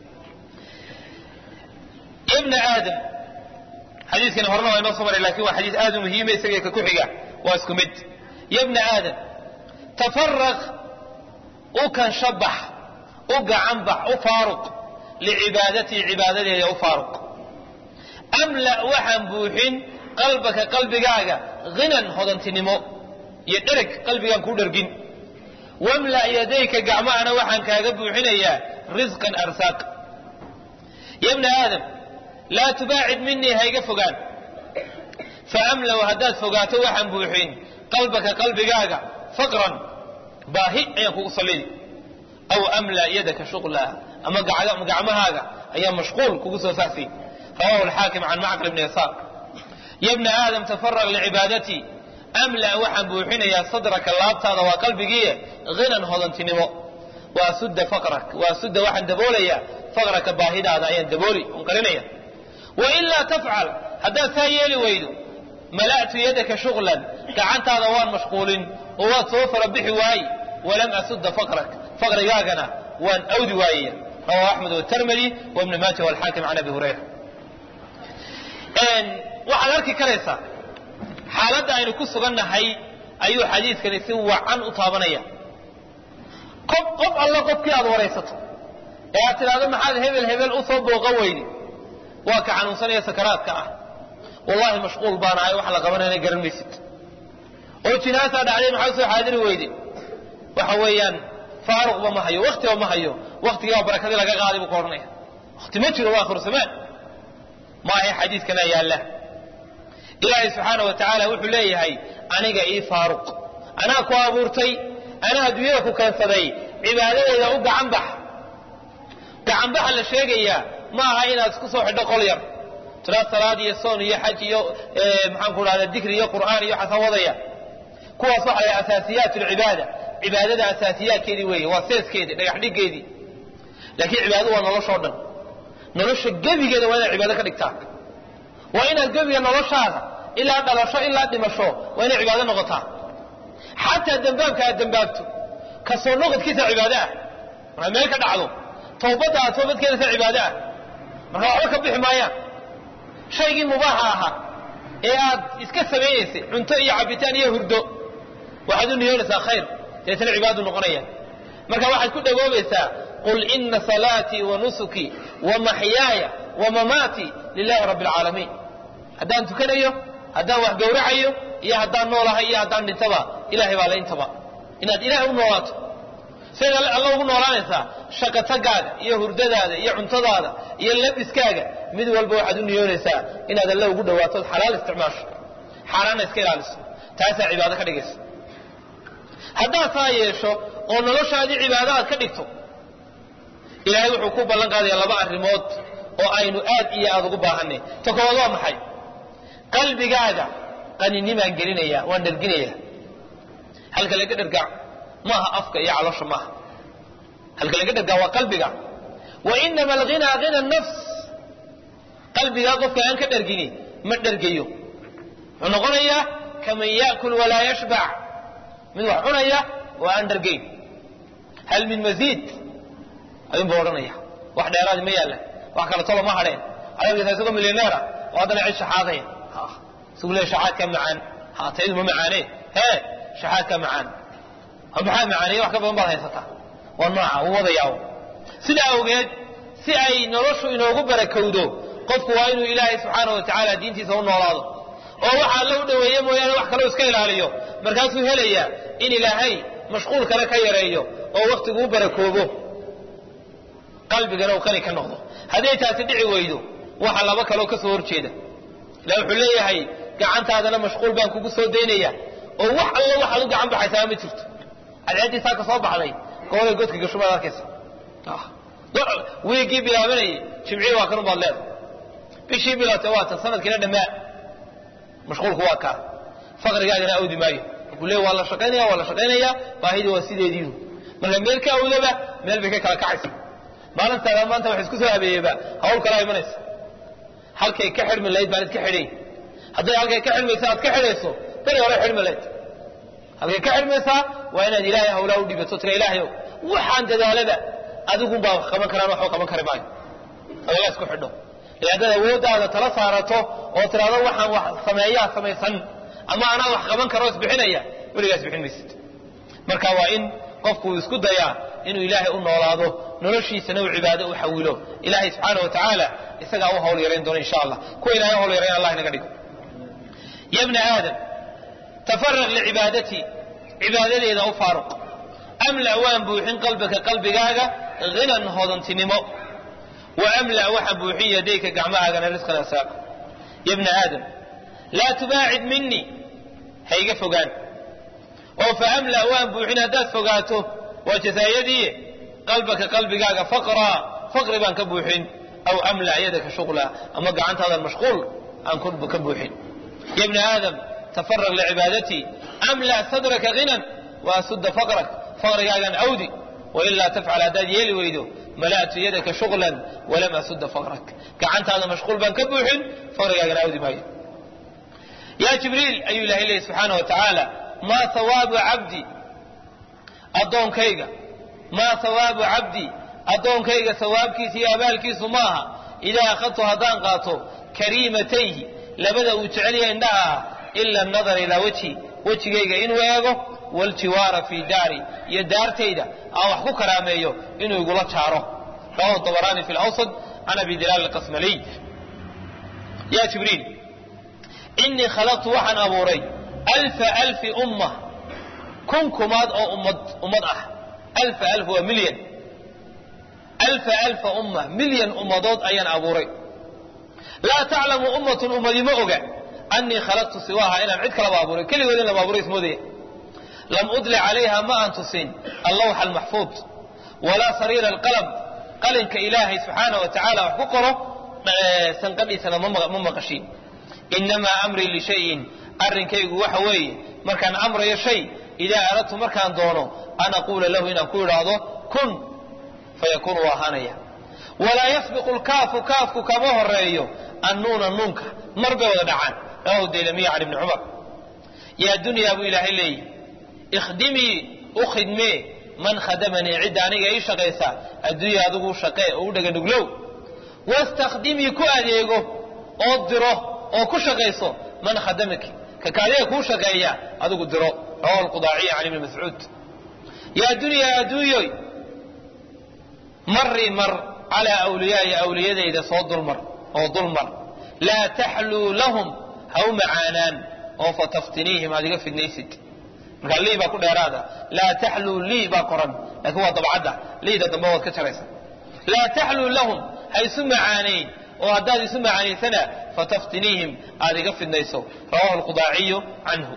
ibna aadam xadiiskani horena waa inoo soo maray lakin waa xadiis aad u muhiima isaga ka ku xiga waa isku mid ya bna aadam tafaraq u kanshabax u gacanbax u faaruq licibaadatii cibaadadeeda u faaruq amla waxaan buuxin qalbaka qalbigaaga hinan hodantinimo iyo dhereg qalbigaan kuu dhergin wamla yadayka gacmahana waxaan kaaga buuxinayaa risqan arsaaq ya bna aadam laa tubaacid minii hayga fogaan faamlaw haddaad fogaato waxaan buuxin qalbaka qalbigaaga faqran baahi ayaan kugu sallidi aw amla yadaka shuqlaa ama gacmahaaga ayaa mashquul kugu soo saasi rawahu alxaakim can macqil bni yasaar ya bna aadam tafaraq licibaadatii amla waxaan buuxinayaa sadraka laabtaada waa qalbigiiye hinan hodantinimo waa sudda faqrak waa sudda waxaan daboolayaa faqraka baahidaada ayaan dabooli on qarinaya wailaa tafcal haddaad saa yeeli weydo mala'tu yadaka shuqlan gacantaada waan mashquulin oo waad soo fara bixi waaye walam asudda faqrak faqrigaagana waan awdi waayaya rawahu axmed watermadi wabni maaja walxaakim can abi hurayra waxaad arki karaysaa xaaladda aynu ku sugannahay ayuu xadiiskani si wacan u taabanaya qof qof alla qofkii aad waraysato ee aad tidhaahdo maxaad hebel hebel u soo booqan weydi waa ka xanuunsanaya sakaraadka ah wallahi mashquul baan ahay wax la qabanayna garan maysid oo jinaasaa dhacday maxaa soo xaadiri weyde waxa weeyaan faaruqba ma hayo waktiba ma hayo waktigiibaa barakadii laga qaaday buu ka odhanaya wakti ma jiro waa akhiru zamaan maahe xadiidkana yaalla ilaahay subxaana wa tacaala wuxuu leeyahay aniga ii faaruq anaa ku abuurtay anaa adduunyada ku keensaday cibaadadeeda u gacanbax gacanbaxa la sheegayaa ma aha inaad isku soo xidho qol yar tiraa salaad iyo soon iyo xaj iyo maxaan ku dhahda dikri iyo qur'aan iyo xasan wadaya kuwaas waxa la asaasiyaat lcibaada cibaadada asaasiyaadkeedii weeye waa seeskeedii dhagax dhiggeedii laakiin cibaadadu waa noloshoo dhan nolosha gebigeeda waa inaad cibaado ka dhigtaa waa inaad gebiga noloshaada ilaa dhalasho ilaa dhimasho waa inay cibaado noqotaa xataa dembaabka aad dembaabto kasoo noqodkiisa cibaado ah markaad meel ka dhacdo tawbadda aad toobad keenaysa cibaado ah marka waxba ka bixi maayaan shaygii mubaaxa ahaa ee aad iska samaynaysay cunto iyo cabitaan iyo hurdo waxaad u niyoonaysaa khayr deetana cibaadu noqonayaan marka waxaad ku dhagoobaysaa qul ina salaatii wa nusukii wa maxyaaya wa mamaatii lilahi rabbi alcaalamiin haddaan tukanayo haddaan wax gowracayo iyo haddaan noolahay iyo haddaan dhintaba ilahay baa la intaba inaad ilahay u noolaato sidayd alla ugu noolaanaysaa shaqatagaaga iyo hurdadaada iyo cuntadaada iyo labiskaaga mid walba waxaad u niyoonaysaa inaad alla ugu dhawaato od xalaal isticmaasho xaaraanna iska ilaaliso taasaa cibaado ka dhigaysa haddaad saa yeesho oo noloshaadii cibaado aad ka dhigto ilaahay wuxuu ku ballan qaadaya laba arrimood oo aynu aad iyo aad ugu baahanay ta koowaad waa maxay qalbigaaga qaninimaan gelinaya waan dherginaya halka laga dhergaa maaha afka iyo caloosha maaha halka laga dhergaa waa qalbiga wa inama alghinaa hina nafs qalbigaa qofka aan ka dhergini ma dhergayo wuxuu noqonayaa kaman yaakul walaa yashbac mid wax cunaya oo aan dhergayn hal min masiid ayuunba odhanaya wax dheeraadi ma yaalla wax kale tolo ma hadheen adagisa isagoo milyaneera oo haddana cid shaxaadaya isagu le shaxaadka macaan ha taydu ma macaane hee shaxaadka macaan maxaa macaaneeye wax ka badan baad haysataa waa nooca uu wadayaa sidaa awgeed si ay noloshu inoogu barakowdo qofku waa inuu ilaahay subxaana wa tacaala diintiisa u noolaado oo waxa alla u dhoweeye mooyaane wax kaloo iska ilaaliyo markaasuu helayaa in ilaahay mashquul kale ka yareeyo oo wakhtigu u barakoobo qalbigana uu qani ka noqdo hadday taasi dhici weydo waxa laba kaloo ka soo horjeeda ila wuxuu leeyahay gacantaadana mashquul baan kugu soo daynaya oo wax alla waxaad u gacan baxaysaa ma jirto cadceeddii saa ka soo baxday goolay godka gashubaad arkaysa wiigii bilaabanayay jimcii waa kanun baad leedahay bishii bilaatay waa tan sanadkiina dhammaa mashquulku waa kaa faqrigaagana awdi maayo markuu leey waa la shaqaynaya waa la shaqaynayaa baahidii waa sideediinu marka meel ka awdaba meel bay ka kala kacaysa maalintaada maanta wax isku soo habeeyeyba hawl kalaa imanaysa halkay ka xidhmi lahayd baan idka xidhay hadday halkay ka xidhmaysa aad ka xidhayso beri hore xidhmi lahayd halkay ka xidhmaysaa waa inaad ilaahay hawlaa u dhibato tira ilaahayow waxaan dadaalaba adigunbaa wax qaban karaan waxba qaban kari maayo adagaa isku xidho ee haddaad awooddaada tala saarato oo tidhaahdo waxaan wax sameeyaa samaysan ama anaa wax qaban karo isbixinaya weligaas bixin maysid marka waa in qofku uu isku dayaa inuu ilaahay u noolaado noloshiisana uu cibaado u xawilo ilaahay subxaana wa tacaala isagaa u hawl yarayn doona insha allah kuwa ilahay u hawl yarayn allah inaga dhigo ya bna aadam tafaraq licibaadatii cibaadadeeda u faaruq amla waan buuxin qalbaka qalbigaaga hinan hodantinimo wa amla waxaan buuxin yadayka gacmahaagana risqan asaaq ya bna aadam laa tubaacid minii ha iga fogaan oo fa amla waan buuxin haddaad fogaato waa jasaayadii qalbaka qalbigaaga faqraa faqri baan ka buuxin aw amla yadaka shuqla ama gacantaadan mashquul aan ka buuxin ya bna aadam tafaraq licibaadatii amla sadraka hinan wa asudda faqrak faqrigaagaan awdi wailaa tafcal haddaad yeeli weydo mala'tu yadaka shuqlan walam asudda faqrak gacantaada mashquul baan ka buuxin faqrigaagan awdi maayo yaa jibriil ayuu ilahay leeyay subxaana wa tacaala maa hawaabu cabdi addoonkayga maa hawaabu cabdi addoonkayga sawaabkiisa iyo abaalkiisu ma aha idaa akhadtu haddaan qaato kariimatayhi labada uu jecelyahay indhaha ah ila nadar ilaa wejhi wejigayga inuu eego waljiwaara fii daari iyo daartayda aan wax ku karaameeyo inuu igula jaaro rawahu dabaraani fi lawsad can abi dilaal alqasmaliy ya jibriil inii khalaqtu waxaan abuuray alfa alfi umma kun kumaad oo ummad ummad ah alfa alf waa milyan alfa alfa umma milyan ummadood ayaan abuuray laa taclamu ummatun ummadi ma oga anii khalaqtu siwaaha inaan cid kalaba abuuray keligood in lama abuuray ismoodaya lam udli calayha ma aan tusin allawxa almaxfuud walaa sariira alqalam qalinka ilaahay subxaana wa tacaala wax ku qoro sanqadhiisana ma maqashin inamaa amrii lishayin arrinkaygu waxa weeye markaan amrayo shay idaa aradtu markaan doono an aquula lahu inaan ku idhaahdo kun fayakuunu waa ahaanaya walaa yasbiqu lkaafu kaafku kama horeeyo annuuna nuunka mar bay wada dhacaan rawahu daylamiya can ibni cumar yaa dunyaa buu ilaahay leeyihi ikhdimii u khidmee man khadamanii cidda aniga ii shaqaysa adduunya adigu shaqee oo u dhaganuglow wastakhdimii ku adeego oo diro oo ku shaqayso man khadamaki ka kaadiga kuu shaqeeya adigu diro rawahu lqudaaciya can ibni mascuud yaa dunyaa adduunyoy marii mar calaa awliyaai awliyadayda soo dulmar oo dulmar laa taxluu lahum ha u macaanaan oo fataftiniihim aad iga fidnaysid markaa lii baa ku dheeraada laa taxluu lii baa qoran laakiin waa dabcadda liida dambe waad ka jaraysa laa taxluu lahum ha isu macaanayn oo haddaad isu macaanaysana fataftiniihim aad iga fidnayso rawahu lqudaaciyu canhu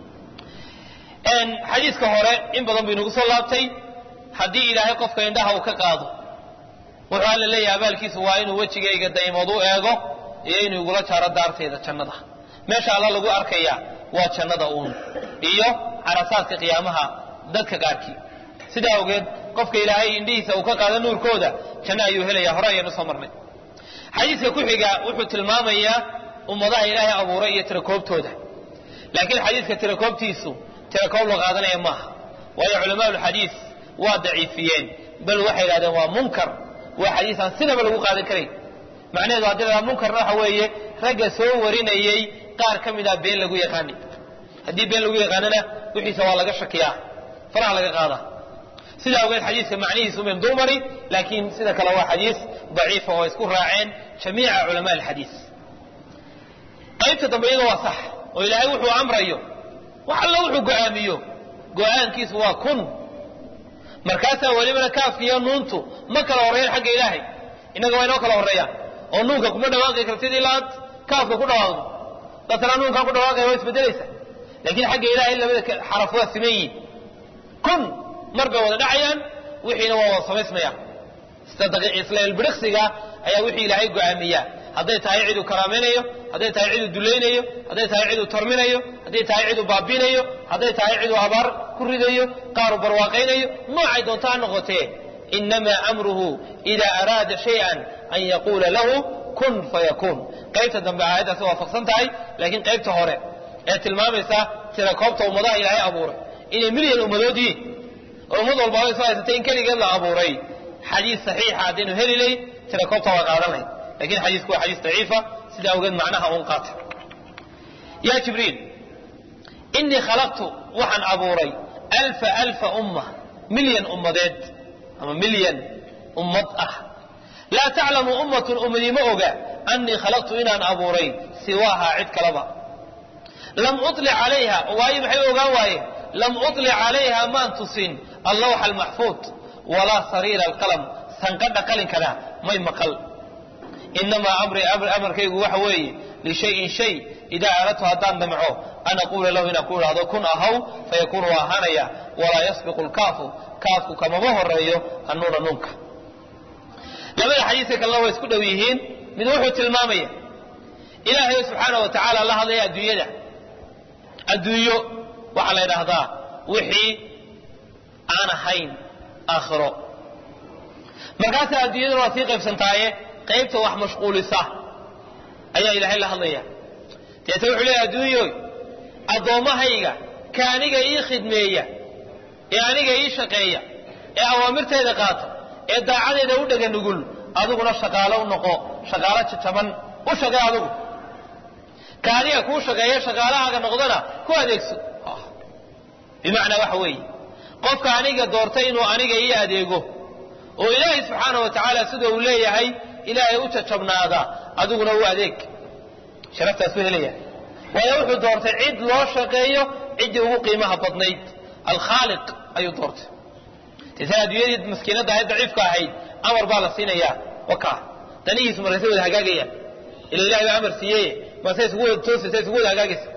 xadiiska hore in badan buu inagu soo laabtay haddii ilaahay qofka indhaha uu ka qaado wuxuu alla leeyahay abaalkiisu waa inuu wejigayga daymood u eego iyo inuu igula jaaro daarteeda jannada meesha alla lagu arkaya waa jannada uun iyo carasaadka qiyaamaha dadka qaarkii sidaa awgeed qofka ilaahay indhihiisa uu ka qaado nuurkooda janno ayuu helaya hore ayaynu soo marnay xadiiska ku xiga wuxuu tilmaamayaa ummadaha ilaahay abuuray iyo tirakoobtooda laakiin xadiiska tirakoobtiisu tirakoob la qaadanaya maaha waayo culamaa lxadiis waa daciifiyeen bal waxay yidhahdeen waa munkar waa xadiis aan sidaba lagu qaadan karayn macnaheedu haddii la munkarna waxa weeye ragga soo warinayey qaar ka mida been lagu yaqaani haddii been lagu yaqaanana wixiisa waa laga shakiyaa faraha laga qaadaa sidaa awgeed xadiiska macnihiisu min dulmari laakiin sida kale waa xadiis daciifa oo isku raaceen jamiica culamaa alxadiis qaybta dambe iyada waa sax oo ilaahay wuxuu amrayo wax alla wuxuu go'aamiyo go'aankiisu waa kun markaasaa welibana kaafkiiyo nuuntu ma kala horreeyaan xagga ilaahay innaga waa inoo kala horreeyaan oo nuunka kuma dhawaaqi kartid ilaa aad kaafka ku dhawaaqdo dasna nuunkaan ku dhawaaqaya waa isbedelaysa laakiin xagga ilahay labada xaraf waa siman yihin kun mar bay wada dhacayaan wixiina waa wada samaysmayaan isla ilbiriqsiga ayaa wixii ilaahay go'aamiyaa hadday tahay ciduu karaamaynayo hadday tahay ciduu dulaynayo hadday tahay ciduu torminayo hadday tahay ciduu baabinayo hadday tahay ciduu abaar ku ridayo qaaru barwaaqaynayo noocay doonto ha noqotee inamaa amruhu idaa araada shay-an an yaquula lahu kun fayakuun qaybta dambe aayaddaasi waafaqsan tahay laakiin qaybta hore ee tilmaamaysa tirakoobta ummadaha ilaahay abuuray inay milyan ummadood yihiin oo ummad walbaaba isu haysatay in keligeed la abuuray xadiis saxiixa haddaynu heli layn tirakoobta waa qaadan lahayn lakiin xadiisku waa xadiis daciifa sida awgeed macnaha uun qaatay yaa jibriil inii khalaqtu waxaan abuuray alfa alfa umma milyan ummadeed ama milyan ummad ah laa taclamu ummatun ummadii ma oga annii khalaqtu inaan abuuray siwaahaa cid kalaba lam ulic calayha waayo maxay ogaan waayeen lam ulic calayha maan tusin allawxa almaxfuud walaa sariira alqalam sanqadha qalinkana may maqal inamaa amri amarkaygu waxa weeye lishayin shay idaa aradtu haddaan damco an aquula lahu inaan ku idhaahdo kun ahaw fayakuunu waa ahaanaya walaa yasbiqu lkaafu kaafku kamama horeeyo annuuna nunka labada xadiiska kalena way isku dhow yihiin mid wuxuu tilmaamaya ilaahay subxaana wa tacaala la hadlaya adduunyada adduunyo waxaa la ydhaahdaa wixii aan ahayn aakhiro markaasa adduunyaduna waa sii qaybsantaaye qaybta wax mashquulisa ayaa ilaahay la hadlaya deeta wuxuu leeya adduunyoy addoommahayga ka aniga ii khidmeeya ee aniga ii shaqeeya ee awaamirtayda qaata ee daacadeeda u dhega nugul adiguna shaqaalo u noqo shaqaalo jajaban u shaqee adigu ka aniga kuu shaqeeya shaqaalahaaga noqdana ku adeegso bimacnaa waxa weeye qofka aniga doortay inuu aniga ii adeego oo ilaahay subxaana wa tacaala sida uu leeyahay ilaahay u jajabnaada adiguna u adeeg sharaftaasuu helaya waayo wuxuu doortay cid loo shaqeeyo ciddii ugu qiimaha badnayd alkhaaliq ayuu doortay deetana adduunyadii maskiinadda ahayd daciifka ahayd amar baa la siinayaa waka danihiisu markaysay wada hagaagayaan ila ilahay baa amar siiyeye marse isugu wada toosaysa isugu wada hagaagaysa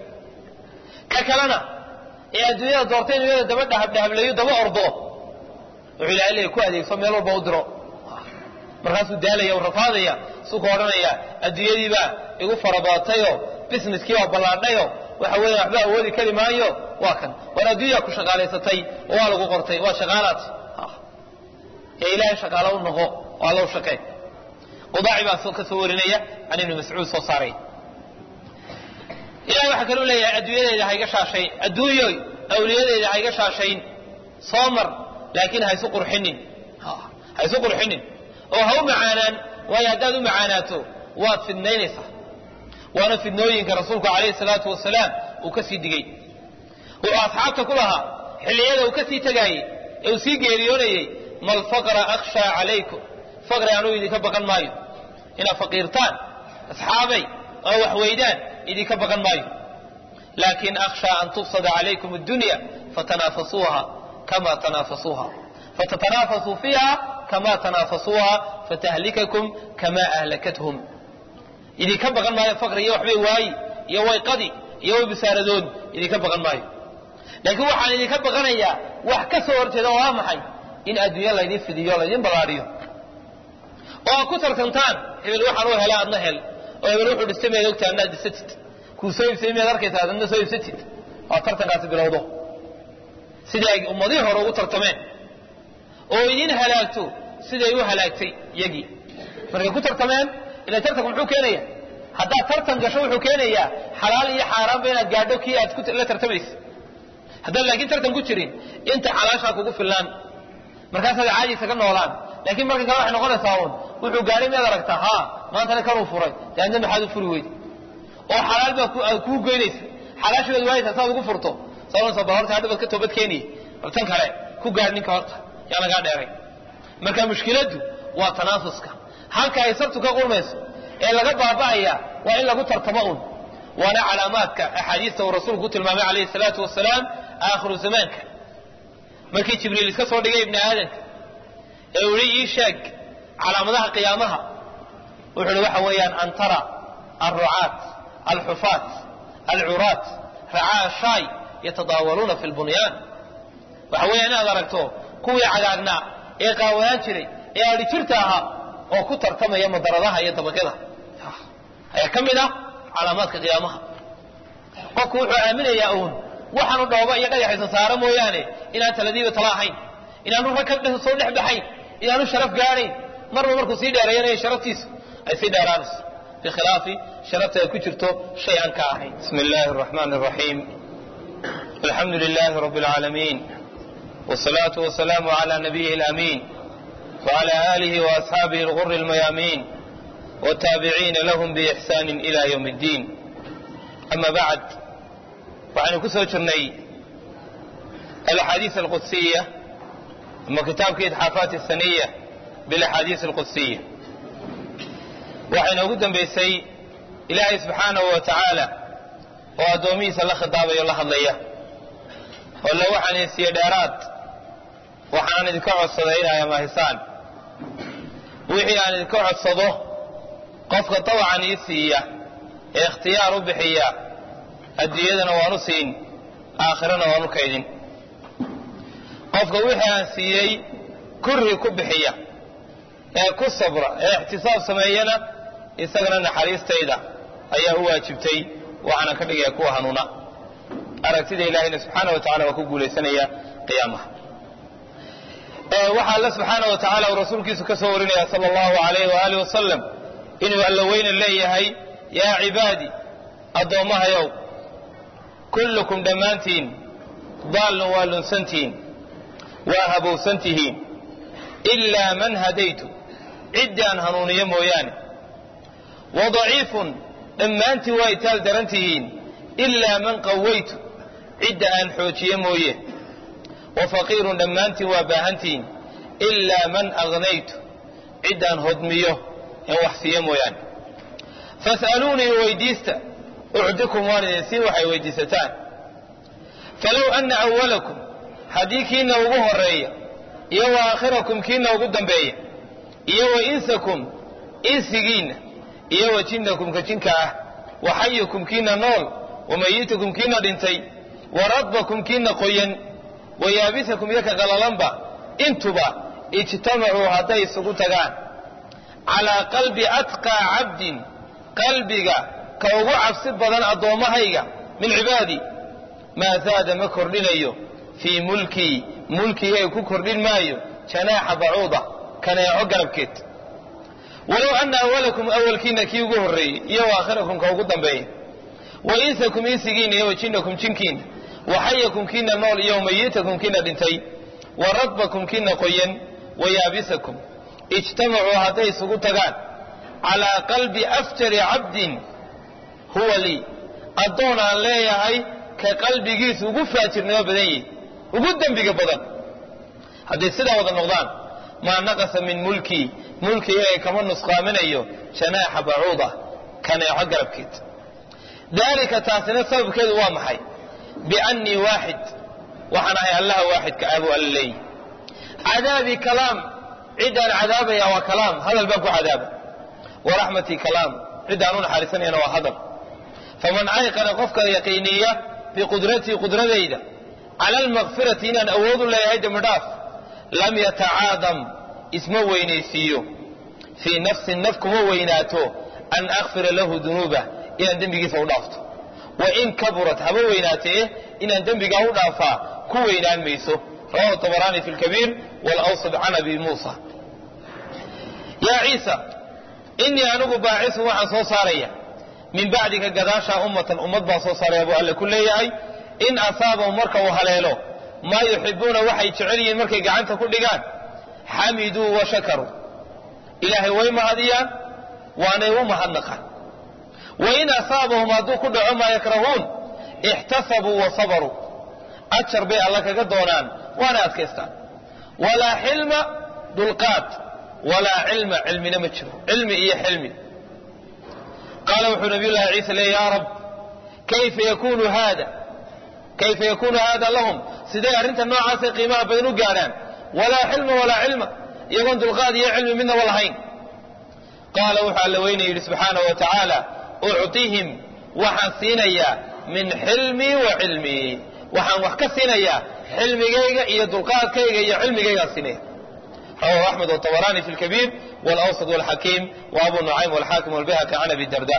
ka kalena ee adduunyada doortay inuu yada daba dhahabdhahableeyo daba ordo wuxuu ilahay leeya ku adeegso meel walba u diro markaasuu daalaya u rafaadaya suu ka odhanaya adduunyadiibaa igu farabadatayoo businesskii baa ballaadhayo waxa weeye waxba awoodi kari maayo waa kan war adduunyaa ku shaqaalaysatay oo waa lagu qortay waa shaqaalaad ee ilaahay shaqaalo u noqo oo alla u shaqee qudaaci baa ka soo warinaya can ibni mascuud soo saaray ilahay waxaa kaluu leeyahay adduunyadeyda hayga shaashayn adduunyoy awliyadeyda hayga shaashayn soo mar laakiin haysu qurxinin haysu qurxinin oo ha u macaanaan waayo haddaad u macaanaato waad fidnaynaysaa waana fidnooyinka rasuulku calayhi salaatu wasalaam uu ka sii digey wuxuu asxaabta ku lahaa xilliyada uu ka sii tegaayey ee uu sii geeriyoonayey mal faqra akhshaa calaykum faqri anuu idinka baqan maayo inaad faqiirtaan asxaabay oo wax weydaan idinka baqan maayo laakin akhshaa an tufsada calaykum addunya fatanaafasuuha kama tanaafasuuha fatatanaafasuu fiiha kama tanaafasuuha fatahlikakum kama ahlakathum idinka baqan maayo faqri iyo waxbay waayi iyo wayqadi iyo way bisaaradoon idinka baqan maayo laakiin waxaan idinka baqanayaa wax ka soo horjeeda oo waa maxay in adduunya laydin fidiyo laydin ballaadhiyo oo aad ku tartantaan hebel waxaan u hela adna hel oo hebel wuxuu dhistay miyaad ogtahay adnaad dhisatid kuu soo iibsay miyaad arkaysaa adna soo iibsatid waa tartankaasi bilowdo sidii ay ummadihii hore ugu tartameen oo idin halaagto siday u halaagtay iyagii markay ku tartameen ila tartanku muxuu keenaya haddaad tartan gasho wuxuu keenayaa xalaal iyo xaaraanba inaad gaadho kii aad la tartamaysa haddaan laakiin tartan ku jirin inta xalaashaa kugu fillaan markaasaad caadiisa ka noolaan laakiin markan kale waxay noqonaysaa uun wuxuu gaadhay miyaad aragtaa haa maantana kanuu furay daadna maxaad u furi weyde oo xalaal baa kuu goynaysa xalaashii baad waayaysaa saad ugu furto sababnaysa bal horta hadha baad ka toobad keeniyey bal tan kale ku gaadh ninka horta yaa lagaa dheeray marka mushkiladdu waa tanaafuska halka ay sartu ka qurmayso ee laga baaba'aya waa in lagu tartamo un waana calaamaadka axaadiista uu rasuulku ku tilmaamay calayhi salaatu wasalaam aakhiru zamaanka markii jibriil iska soo dhigay ibni aadanka ee uu yihi ii sheeg calaamadaha qiyaamaha wuxuu uhi waxa weeyaan an tara alrucaat alxufaat alcuraat racaa shaay yatadaawaluuna fi lbunyaan waxa weeya inaad aragto kuwii cagaagnaa ee qaawanaan jiray ee adhi jirta ahaa oo ku tartamaya madaradaha iyo dabaqyada ayaa ka mid ah calaamaadka qiyaamaha qofku wuxuu aaminayaa uun waxaanu dhooba iyo dhagaxaysan saara mooyaane inaan taladiiba tala ahayn inaanu rag ka soo dhex baxayn inaanu sharaf gaadhayn marba markuu sii dheereeyanaya sharaftiisu ay sii dheeraanayso bikhilaafi sharafta ay ku jirto shay aan ka ahayn bismi illaahi araxmaani araxiim alxamdu lilaahi rabbi alcaalamiin wsalaatu wasalaamu cala nabiyihi alamiin wcala aalihi waasxaabihi alguri almayaamiin wataabiciina lahum biixsaani ila ywm اddiin ama bacd waxaynu ku soo jirnay alaxaadiis alqudsiya ama kitaabkii idxaafaat asaniya bilaxaadiis alqudsiya waxay noogu dambaysay ilaahay subxaanahu wa tacaala oo addoomihiisa la khidaabayo la hadlaya oo le waxaan idin siiye dheeraad waxaan idinka codsaday inay amahisaan wixii aan idinka codsado qofka dawacan ii siiya ee ikhtiyaar u bixiya adduunyadana waanu siin aakhirana waanu kaydin qofka wixii aan siiyey kurri ku bixiya ee ku sabra ee ixtisaab sameeyana isagana naxariistayda ayaa u waajibtay waxaana ka dhigaya kuwa hanuuna aragtida ilaahayna subxaana wa tacala waa ku guulaysanaya qiyaamaha waxaa alla subxaana wa tacala uu rasuulkiisu ka soo warinaya sala allahu alayh waaalih wasalam inuu alla weyna leeyahay yaa cibaadi addoommahayow kullukum dhammaantiin daallun waa lunsantihiin waa habowsantihiin ilaa man hadaytu ciddii aan hanuuniyo mooyaane wa daciifun dhammaantiin waa itaal daran tihiin ilaa man qawaytu cidda aan xoojiye mooye wa faqiirun dhammaantiin waa baahantihiin ilaa man aghnaytu ciddaan hodmiyo en wax siiyo mooyaane fas'aluunii weydiista ucdikum waan idin siin waxay weydiisataan falow anna awalakum haddii kiina ugu horeeya iyo wa aakhirakum kiina ugu dambeeya iyo wa insakum insigiinna iyo wa jinnakum ka jinka ah wa xayukum kiina nool wa mayitukum kiina dhintay wa radbakum kiina qoyan wa yaabisakum iyo ka qalalanba intuba ijtamacuu hadday isugu tagaan calaa qalbi atqaa cabdin qalbiga ka ugu cabsi badan addoommahayga min cibaadii maa zaada ma kordhinayo fii mulkii mulkigay ku kordhin maayo janaaxa bacuuda kaneeco garabkeed walow anna awalakum awalkiina kii ugu horreeyey iyo wa aakhirakum ka ugu dambeeya wa insakum insigiina iyo wa jinnakum jinkiina wa xayakum kiina nool iyo wa mayitakum kiina dhintay wa radbakum kiina qoyan wa yaabisakum ijtamacuu hadday isugu tagaan calaa qalbi afjari cabdin huwa lii addoon aan leeyahay ka qalbigiisu ugu faajirnimo badan yihi ugu dembiga badan hadday sidaa wada noqdaan maa naqasa min mulkii mulkigay kama nusqaaminayo janaaxa bacuuda kaneeco garabkeed daalika taasina sababkeedu waa maxay biannii waaxid waxaan ahay allaha waaxidka aabu alla leeyi cadaabii kalaam ciddaan cadaabaya waa kalaam hadal baan ku cadaaba wa raxmatii kalaam ciddaan u naxariisanayana waa hadal faman ayqana qofka yaqiiniya biqudratii qudradayda cala almakfirati inaan awoodu leeyahay dembidhaaf lam yatacaadam isma weynaysiiyo fii nafsin naf kuma weynaato an akfira lahu dunuubah inaan dembigiisa u dhaafto wa in kaburat haba weynaatee inaan dembigaa u dhaafaa ku weynaan mayso rawahu tabaraani fi lkabiir walawsad can abi muusa yaa ciisa inii anigu baacisun waxaan soo saaraya min bacdika gadaashaa ummatan ummad baan soo saaraya buu alle ku leeyahay in asaabahum marka uu haleelo maa yuxibuuna waxay jecel yihiin markay gacanta ku dhigaan xamiduu wa shakaruu ilaahay way mahadiyaan waanay u mahadnaqaan wa in asaabahum hadduu ku dhaco maa yakrahuun ixtasabuu wa sabaruu ajar bay alla kaga doonaan waana adkaystaan walaa xilma dulqaad walaa cilma cilmina ma jiro cilmi iyo xilmi qaala wuxuu nabiy llahi ciisa leey yaa rab kayfa yakunu haada kayfa yakunu haada lahum siday arrinta noocaasay qiimaha badan u gaadhaan walaa xilma walaa cilma iyagoon dulqaad iyo cilmi midnaba lahayn qaala wuxuu alla weyne yidhi subxaanahu wa tacaala ucطihim waxaan siinayaa min xilmii wa cilmii waxaan wax ka siinayaa xilmigayga iyo dulqaadkayga iyo cilmigaygaan siinaya rawahu axmed wطabaraani fi lkabiir wاlawsad wاlxakiim waabu nucaym wاlxaakim wاlbayhaqi can abi darda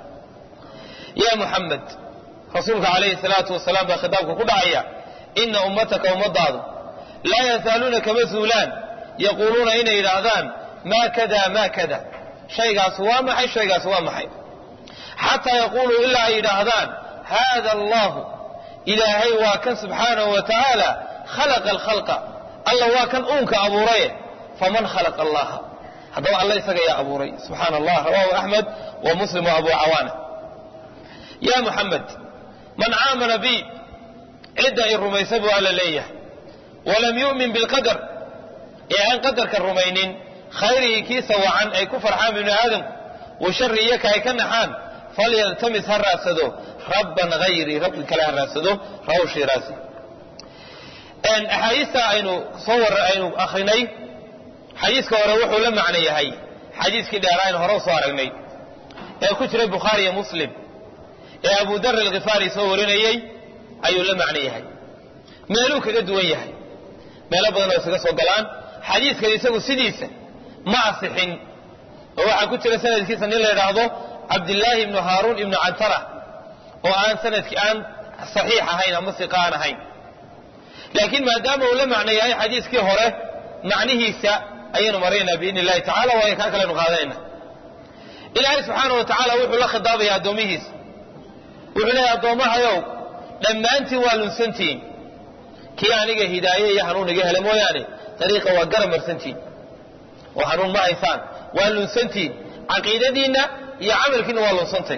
ya muxamed rasuulka calayhi salaatu wasalaam baa khitaabka ku dhacaya ina ummataka ummadaadu laa yazaaluuna kama zuulaan yaquuluuna inay yidhaahdaan maa kada maa kada shaygaas waa maxay shaygaas waa maxay xataa yaquuluu ilaa ay yidhaahdaan haada allahu ilaahay waa kan subxaanahu wa tacaala khalaqa alkhalqa alla waa kan uunka abuuraye faman khalaqa allaha haddaba alla isaga yaa abuuray subxaana allah rawahu axmed wa muslim wa abu cawaana ya muxamed man caamana bi cidda i rumaysa buu alla leeyahay walam yu'min bilqadar ee aan qadarka rumaynin khayrigii kiisa wacan ay ku farxaan binu aadamku wa shari iyaka ay ka naxaan falyaltamis ha raadsado rabban hayrii rabbi kale ha raadsado rawahu shiraasi axaadiista aynu soo war aynu akrinay xadiiska hore wuxuu la macno yahay xadiiskii dheeraa aynu hore usoo aragnay ee ku jiray bukhaari iyo muslim ee abu dar alkhifaari soo warinayey ayuu la macno yahay meeluu kaga duwan yahay meelo badan oo isaga soo galaan xadiiskan isagu sidiisa ma asixin oo waxaa ku jira sanadkiisa nin la yidhaahdo cabdillaahi ibnu haaruun ibnu cantara oo aan sanadkii aan saxiix ahayn ama siqa aan ahayn laakiin maadaama uu la macno yahay xadiiskii hore macnihiisa ayaynu maraynaa biidni illahi tacala waayo kaa kalenu qaadanayna ilaahay subxaana wa tacaala wuxuu la khidaabaya addoomihiisa wuxuu leeyahy addoommahayow dhammaantiin waa lunsantihiin kii aniga hidaaye iyo hanuun iga hele mooyaane dariiqa waa gara marsantihiin oo hanuun ma haysaan waa lunsantihiin caqiidadiinna iyo camalkiinna waa lunsantay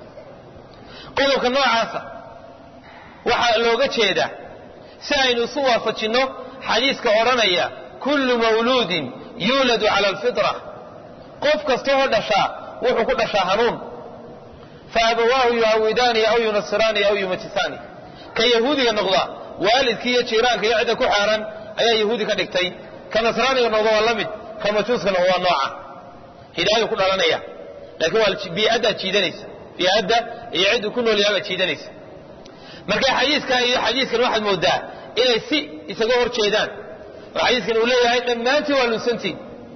qodobka noocaasa waxaa looga jeedaa si aynu isu waafajinno xadiiska odhanaya kullu mawluudin yuuladu cala alfitra qof kasta oo dhashaa wuxuu ku dhashaa hanuun fa abawaahu yuhawidaani aw yunasiraani aw yumajisaani ka yahuudiga noqda waalidkii iyo jiiraanka iyo cidda ku xeeran ayaa yahuudi ka dhigtay ka nasraaniga noqda waa la mid ka majuuska noqda waa nooca hidaayadu ku dhalanaya laakiin waa bii'addaa jiidanaysa bii'adda iyo cidduu ku nool yahay baa jiidanaysa marka xadiiska iyo xadiiskan waxaad moodaa inay si isaga hor jeedaan oo xadiiskan uu leeyahay dhammaantiin waa lunsantiin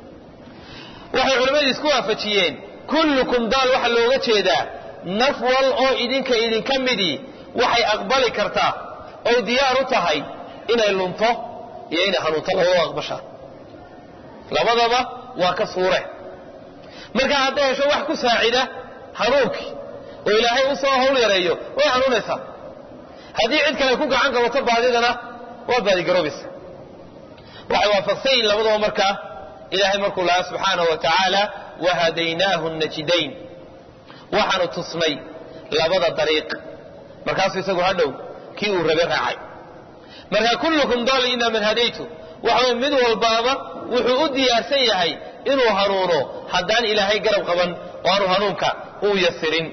waxay culimmadu isku waafajiyeen kullukum daal waxaa looga jeedaa naf wal oo idinka idinka midii waxay aqbali kartaa oy diyaar u tahay inay lunto iyo inay hanuunto labadaba aqbashaa labadaba waa ka suure marka hadday hesho wax ku saacida hanuunkii oo ilaahay u soo hawl yareeyo way hanuunaysaa haddii cid kale ku gacan qabato baadidana waa baadigaroobaysa waxay waafaqsan yihin labadaba markaa ilaahay markuu lahaa subxaanahu wa tacaala wahadaynaahu najidayn waxaanu tusnay labada dariiq markaasuu isagu hadhow kii uu rabe raacay marka kullukum daal inaa man hadaytu waxa mid walbaaba wuxuu u diyaarsan yahay inuu hanuuno haddaan ilaahay garab qaban oo aanu hanuunka uu yasirin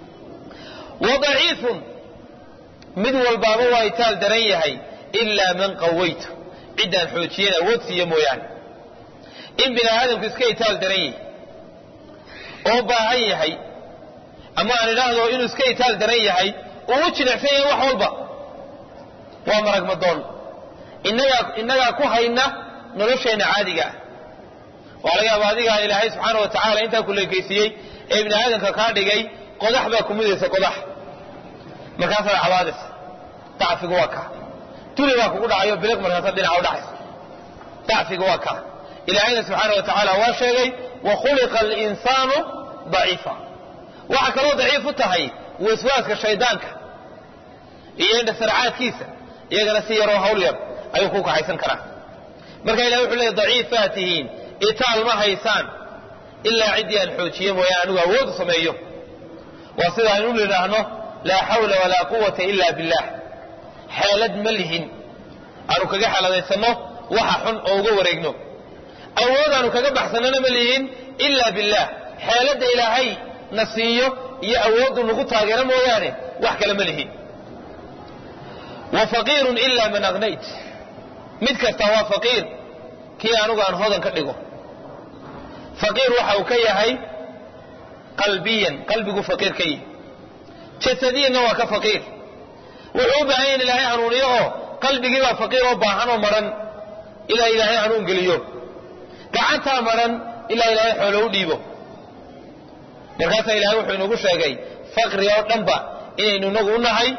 wa daciifun mid walbaaba waa itaal daran yahay ilaa man qawaytu ciddaan xoojiyeen awood siiya mooyaane in bini aadamku iska itaal daran yahay oo baahan yahay ama aan idhaahdo inuu iska itaal daran yahay uu u jilicsan yahay wax walba waa maragmadoon innagaa innagaa ku hayna nolosheenna caadiga ah waa laga yaaba adigaa ilaahay subxaana wa tacaala intaa ku leekaysiiyey ee ibni aadamka kaa dhigay qodax baa ku mudaysa qodax markaasaad cabaadaysa dacfigu waa kaa duli baa kugu dhacayo biliq markaasa dhinaca u dhacaysa dacfigu waa kaa ilaahayna subxaana wa tacaala waa sheegay wa khuliqa alinsaanu daciifa waxaa kaloo daciif u tahay waswaaska shaydaanka iyo indhasarcaadkiisa iyagana si yaroo hawl yar ayuu ku kaxaysan karaa marka ilahi wuxuu leey daciifaa tihiin itaal ma haysaan ilaa ciddii aan xoojiye mooyaan anigu awood u sameeyo waa sida aynu nidhaahno laa xawla walaa quwata ila billah xeelad ma lihin aanu kaga xeeladaysanno waxa xun oo uga wareegno awood aanu kaga baxsannana ma lihin ila billah xeeladda ilaahay na siiyo iyo awooddu nagu taageero mooyaane wax kale ma lihin wa faqiirun ila man aknayt mid kasta waa faqiir kii anugu aan hodan ka dhigo faqiir waxa uu ka yahay qalbiyan qalbigu faqiir ka yihi jasadiyanna waa ka faqiir wuxuu u baahan yahin ilaahay hanuuniyo oo qalbigii baa faqiir oo baahan oo maran ilaa ilaahay hanuun geliyo gacantaa maran ilaa ilaahay xoolo u dhiibo markaasaa ilahay wuxuu inagu sheegay faqri oo dhanba inaynu inagu u nahay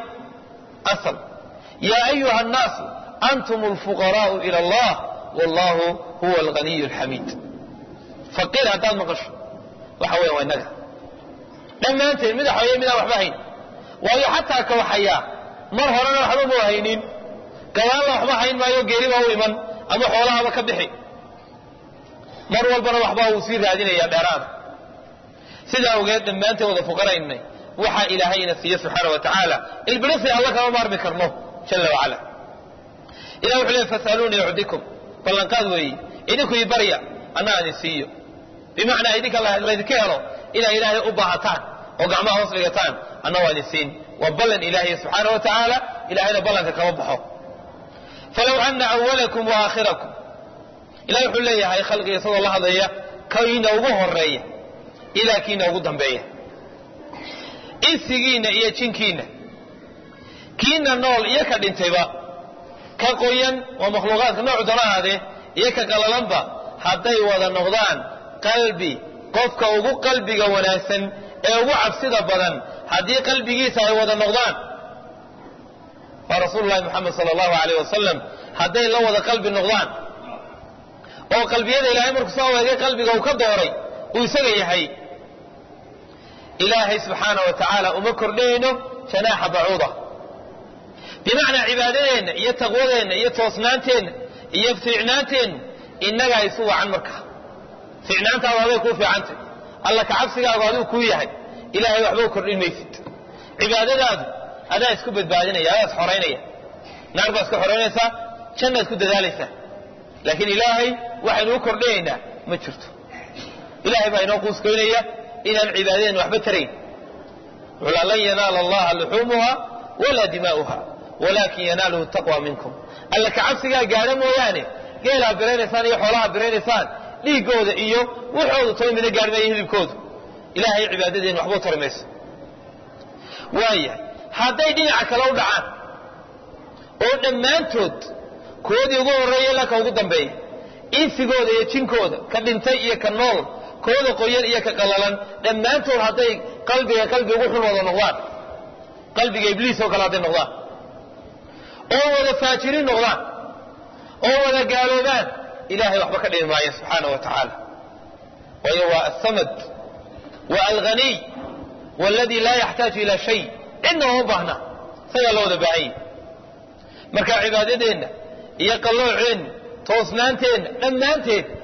asal yaa ayuha annaasu antum alfuqaraa'u ila allah wallahu huwa alghaniyu alxamiid faqiir haddaad maqasho waxa weya waa innaga dhammaanteen mid waxaweeye midaan waxba hayn waayo xataa ka waxayaa mar horena waxba muu haynin gadaalna waxba hayn maayo geeriba u iman ama xoolahaba ka bixi mar walbana waxbaa uu sii raadinayaa dheeraada sidaa ogeed dhammaanteen wada fuqaraynay waxaa ilaahay ina siiye subxaana wa tacaala ilbirisi alla kama maarmi karno jala wacala ilah wuxuu leey fasaluunii ucdikum ballanqaad weeye idinku ii barya anna aan isiiyo bimacnaa idinka laydinka helo inaa ilaahay u baahataan oo gacmaha hoos dhigataan anna waan isiin waa ballan ilaahay subxaana wa tacaala ilahayna ballanka kama baxo falow ana awalakum wa aakhirakum ilahay wuxuu leeyahay khalqiga isagoo la hadlaya kiina ugu horeeya ilaa kiina ugu dambeeya insigiinna iyo jinkiinna kiina nool iyo ka dhintayba ka qoyan waa makhluuqaadka noocu doona ahaadee iyo ka qalalanba hadday wada noqdaan qalbi qofka ugu qalbiga wanaagsan ee ugu cabsida badan haddii qalbigiisa ay wada noqdaan waa rasuulu llahi moxamed sala allahu alayh wasalam hadday la wada qalbi noqdaan oo qalbiyada ilaahay markuu soo eegay qalbiga uu ka dooray uu isaga yahay ilaahay subxaana wa tacaala uma kordhayno janaaxa bacuuda bimacnaa cibaadadeenna iyo taqwadeenna iyo toosnaanteenna iyo fiicnaanteenna innagaa isu wacan markaa fiicnaantaadu aday kuu fiicantay alla kacabsigaagu aduu kuu yahay ilaahay waxba u kordhin maysid cibaadadaadu adaa isku badbaadinaya adaa is xoraynaya naar baa iska xoraynaysaa jannaad ku dadaalaysaa laakiin ilaahay waxaynu u kordhinaynaa ma jirto ilahay baa inoo quuskoynaya inaan cibaadadeenna waxba tarayn wuxuu lan yanaala allaha luxuumuha walaa dimaa'uha walaakin yanaaluhu taqwa minkum alla kacabsigaa gaadha mooyaane geelaa biraynaysaan iyo xoolaha biraynaysaan dhiiggooda iyo wuxoodu toba mina gaadhi maayo hilibkoodu ilaahay cibaadadeenna waxba u tari mayso waayahay hadday dhinaca kale u dhacaan oo dhammaantood koodii ugu horreeya ilaa ka ugu dambeeya insigooda iyo jinkooda ka dhintay iyo ka nool kooda qoyan iyo ka qallalan dhammaantood hadday qalbiga qalbi ugu xun wada noqdaan qalbiga ibliis oo kale hadday noqdaan oo wada faajiriin noqdaan oo wada gaaloobaan ilahay waxba ka dhimi maayo subxaana wa tacaala waayo waa asamad waa alghaniy waladii laa yaxtaaju ilaa shay cidna uma baahna isagaa la wada baahanya marka cibaadadeenna iyo qallooceenna toosnaanteenna dhammaanteed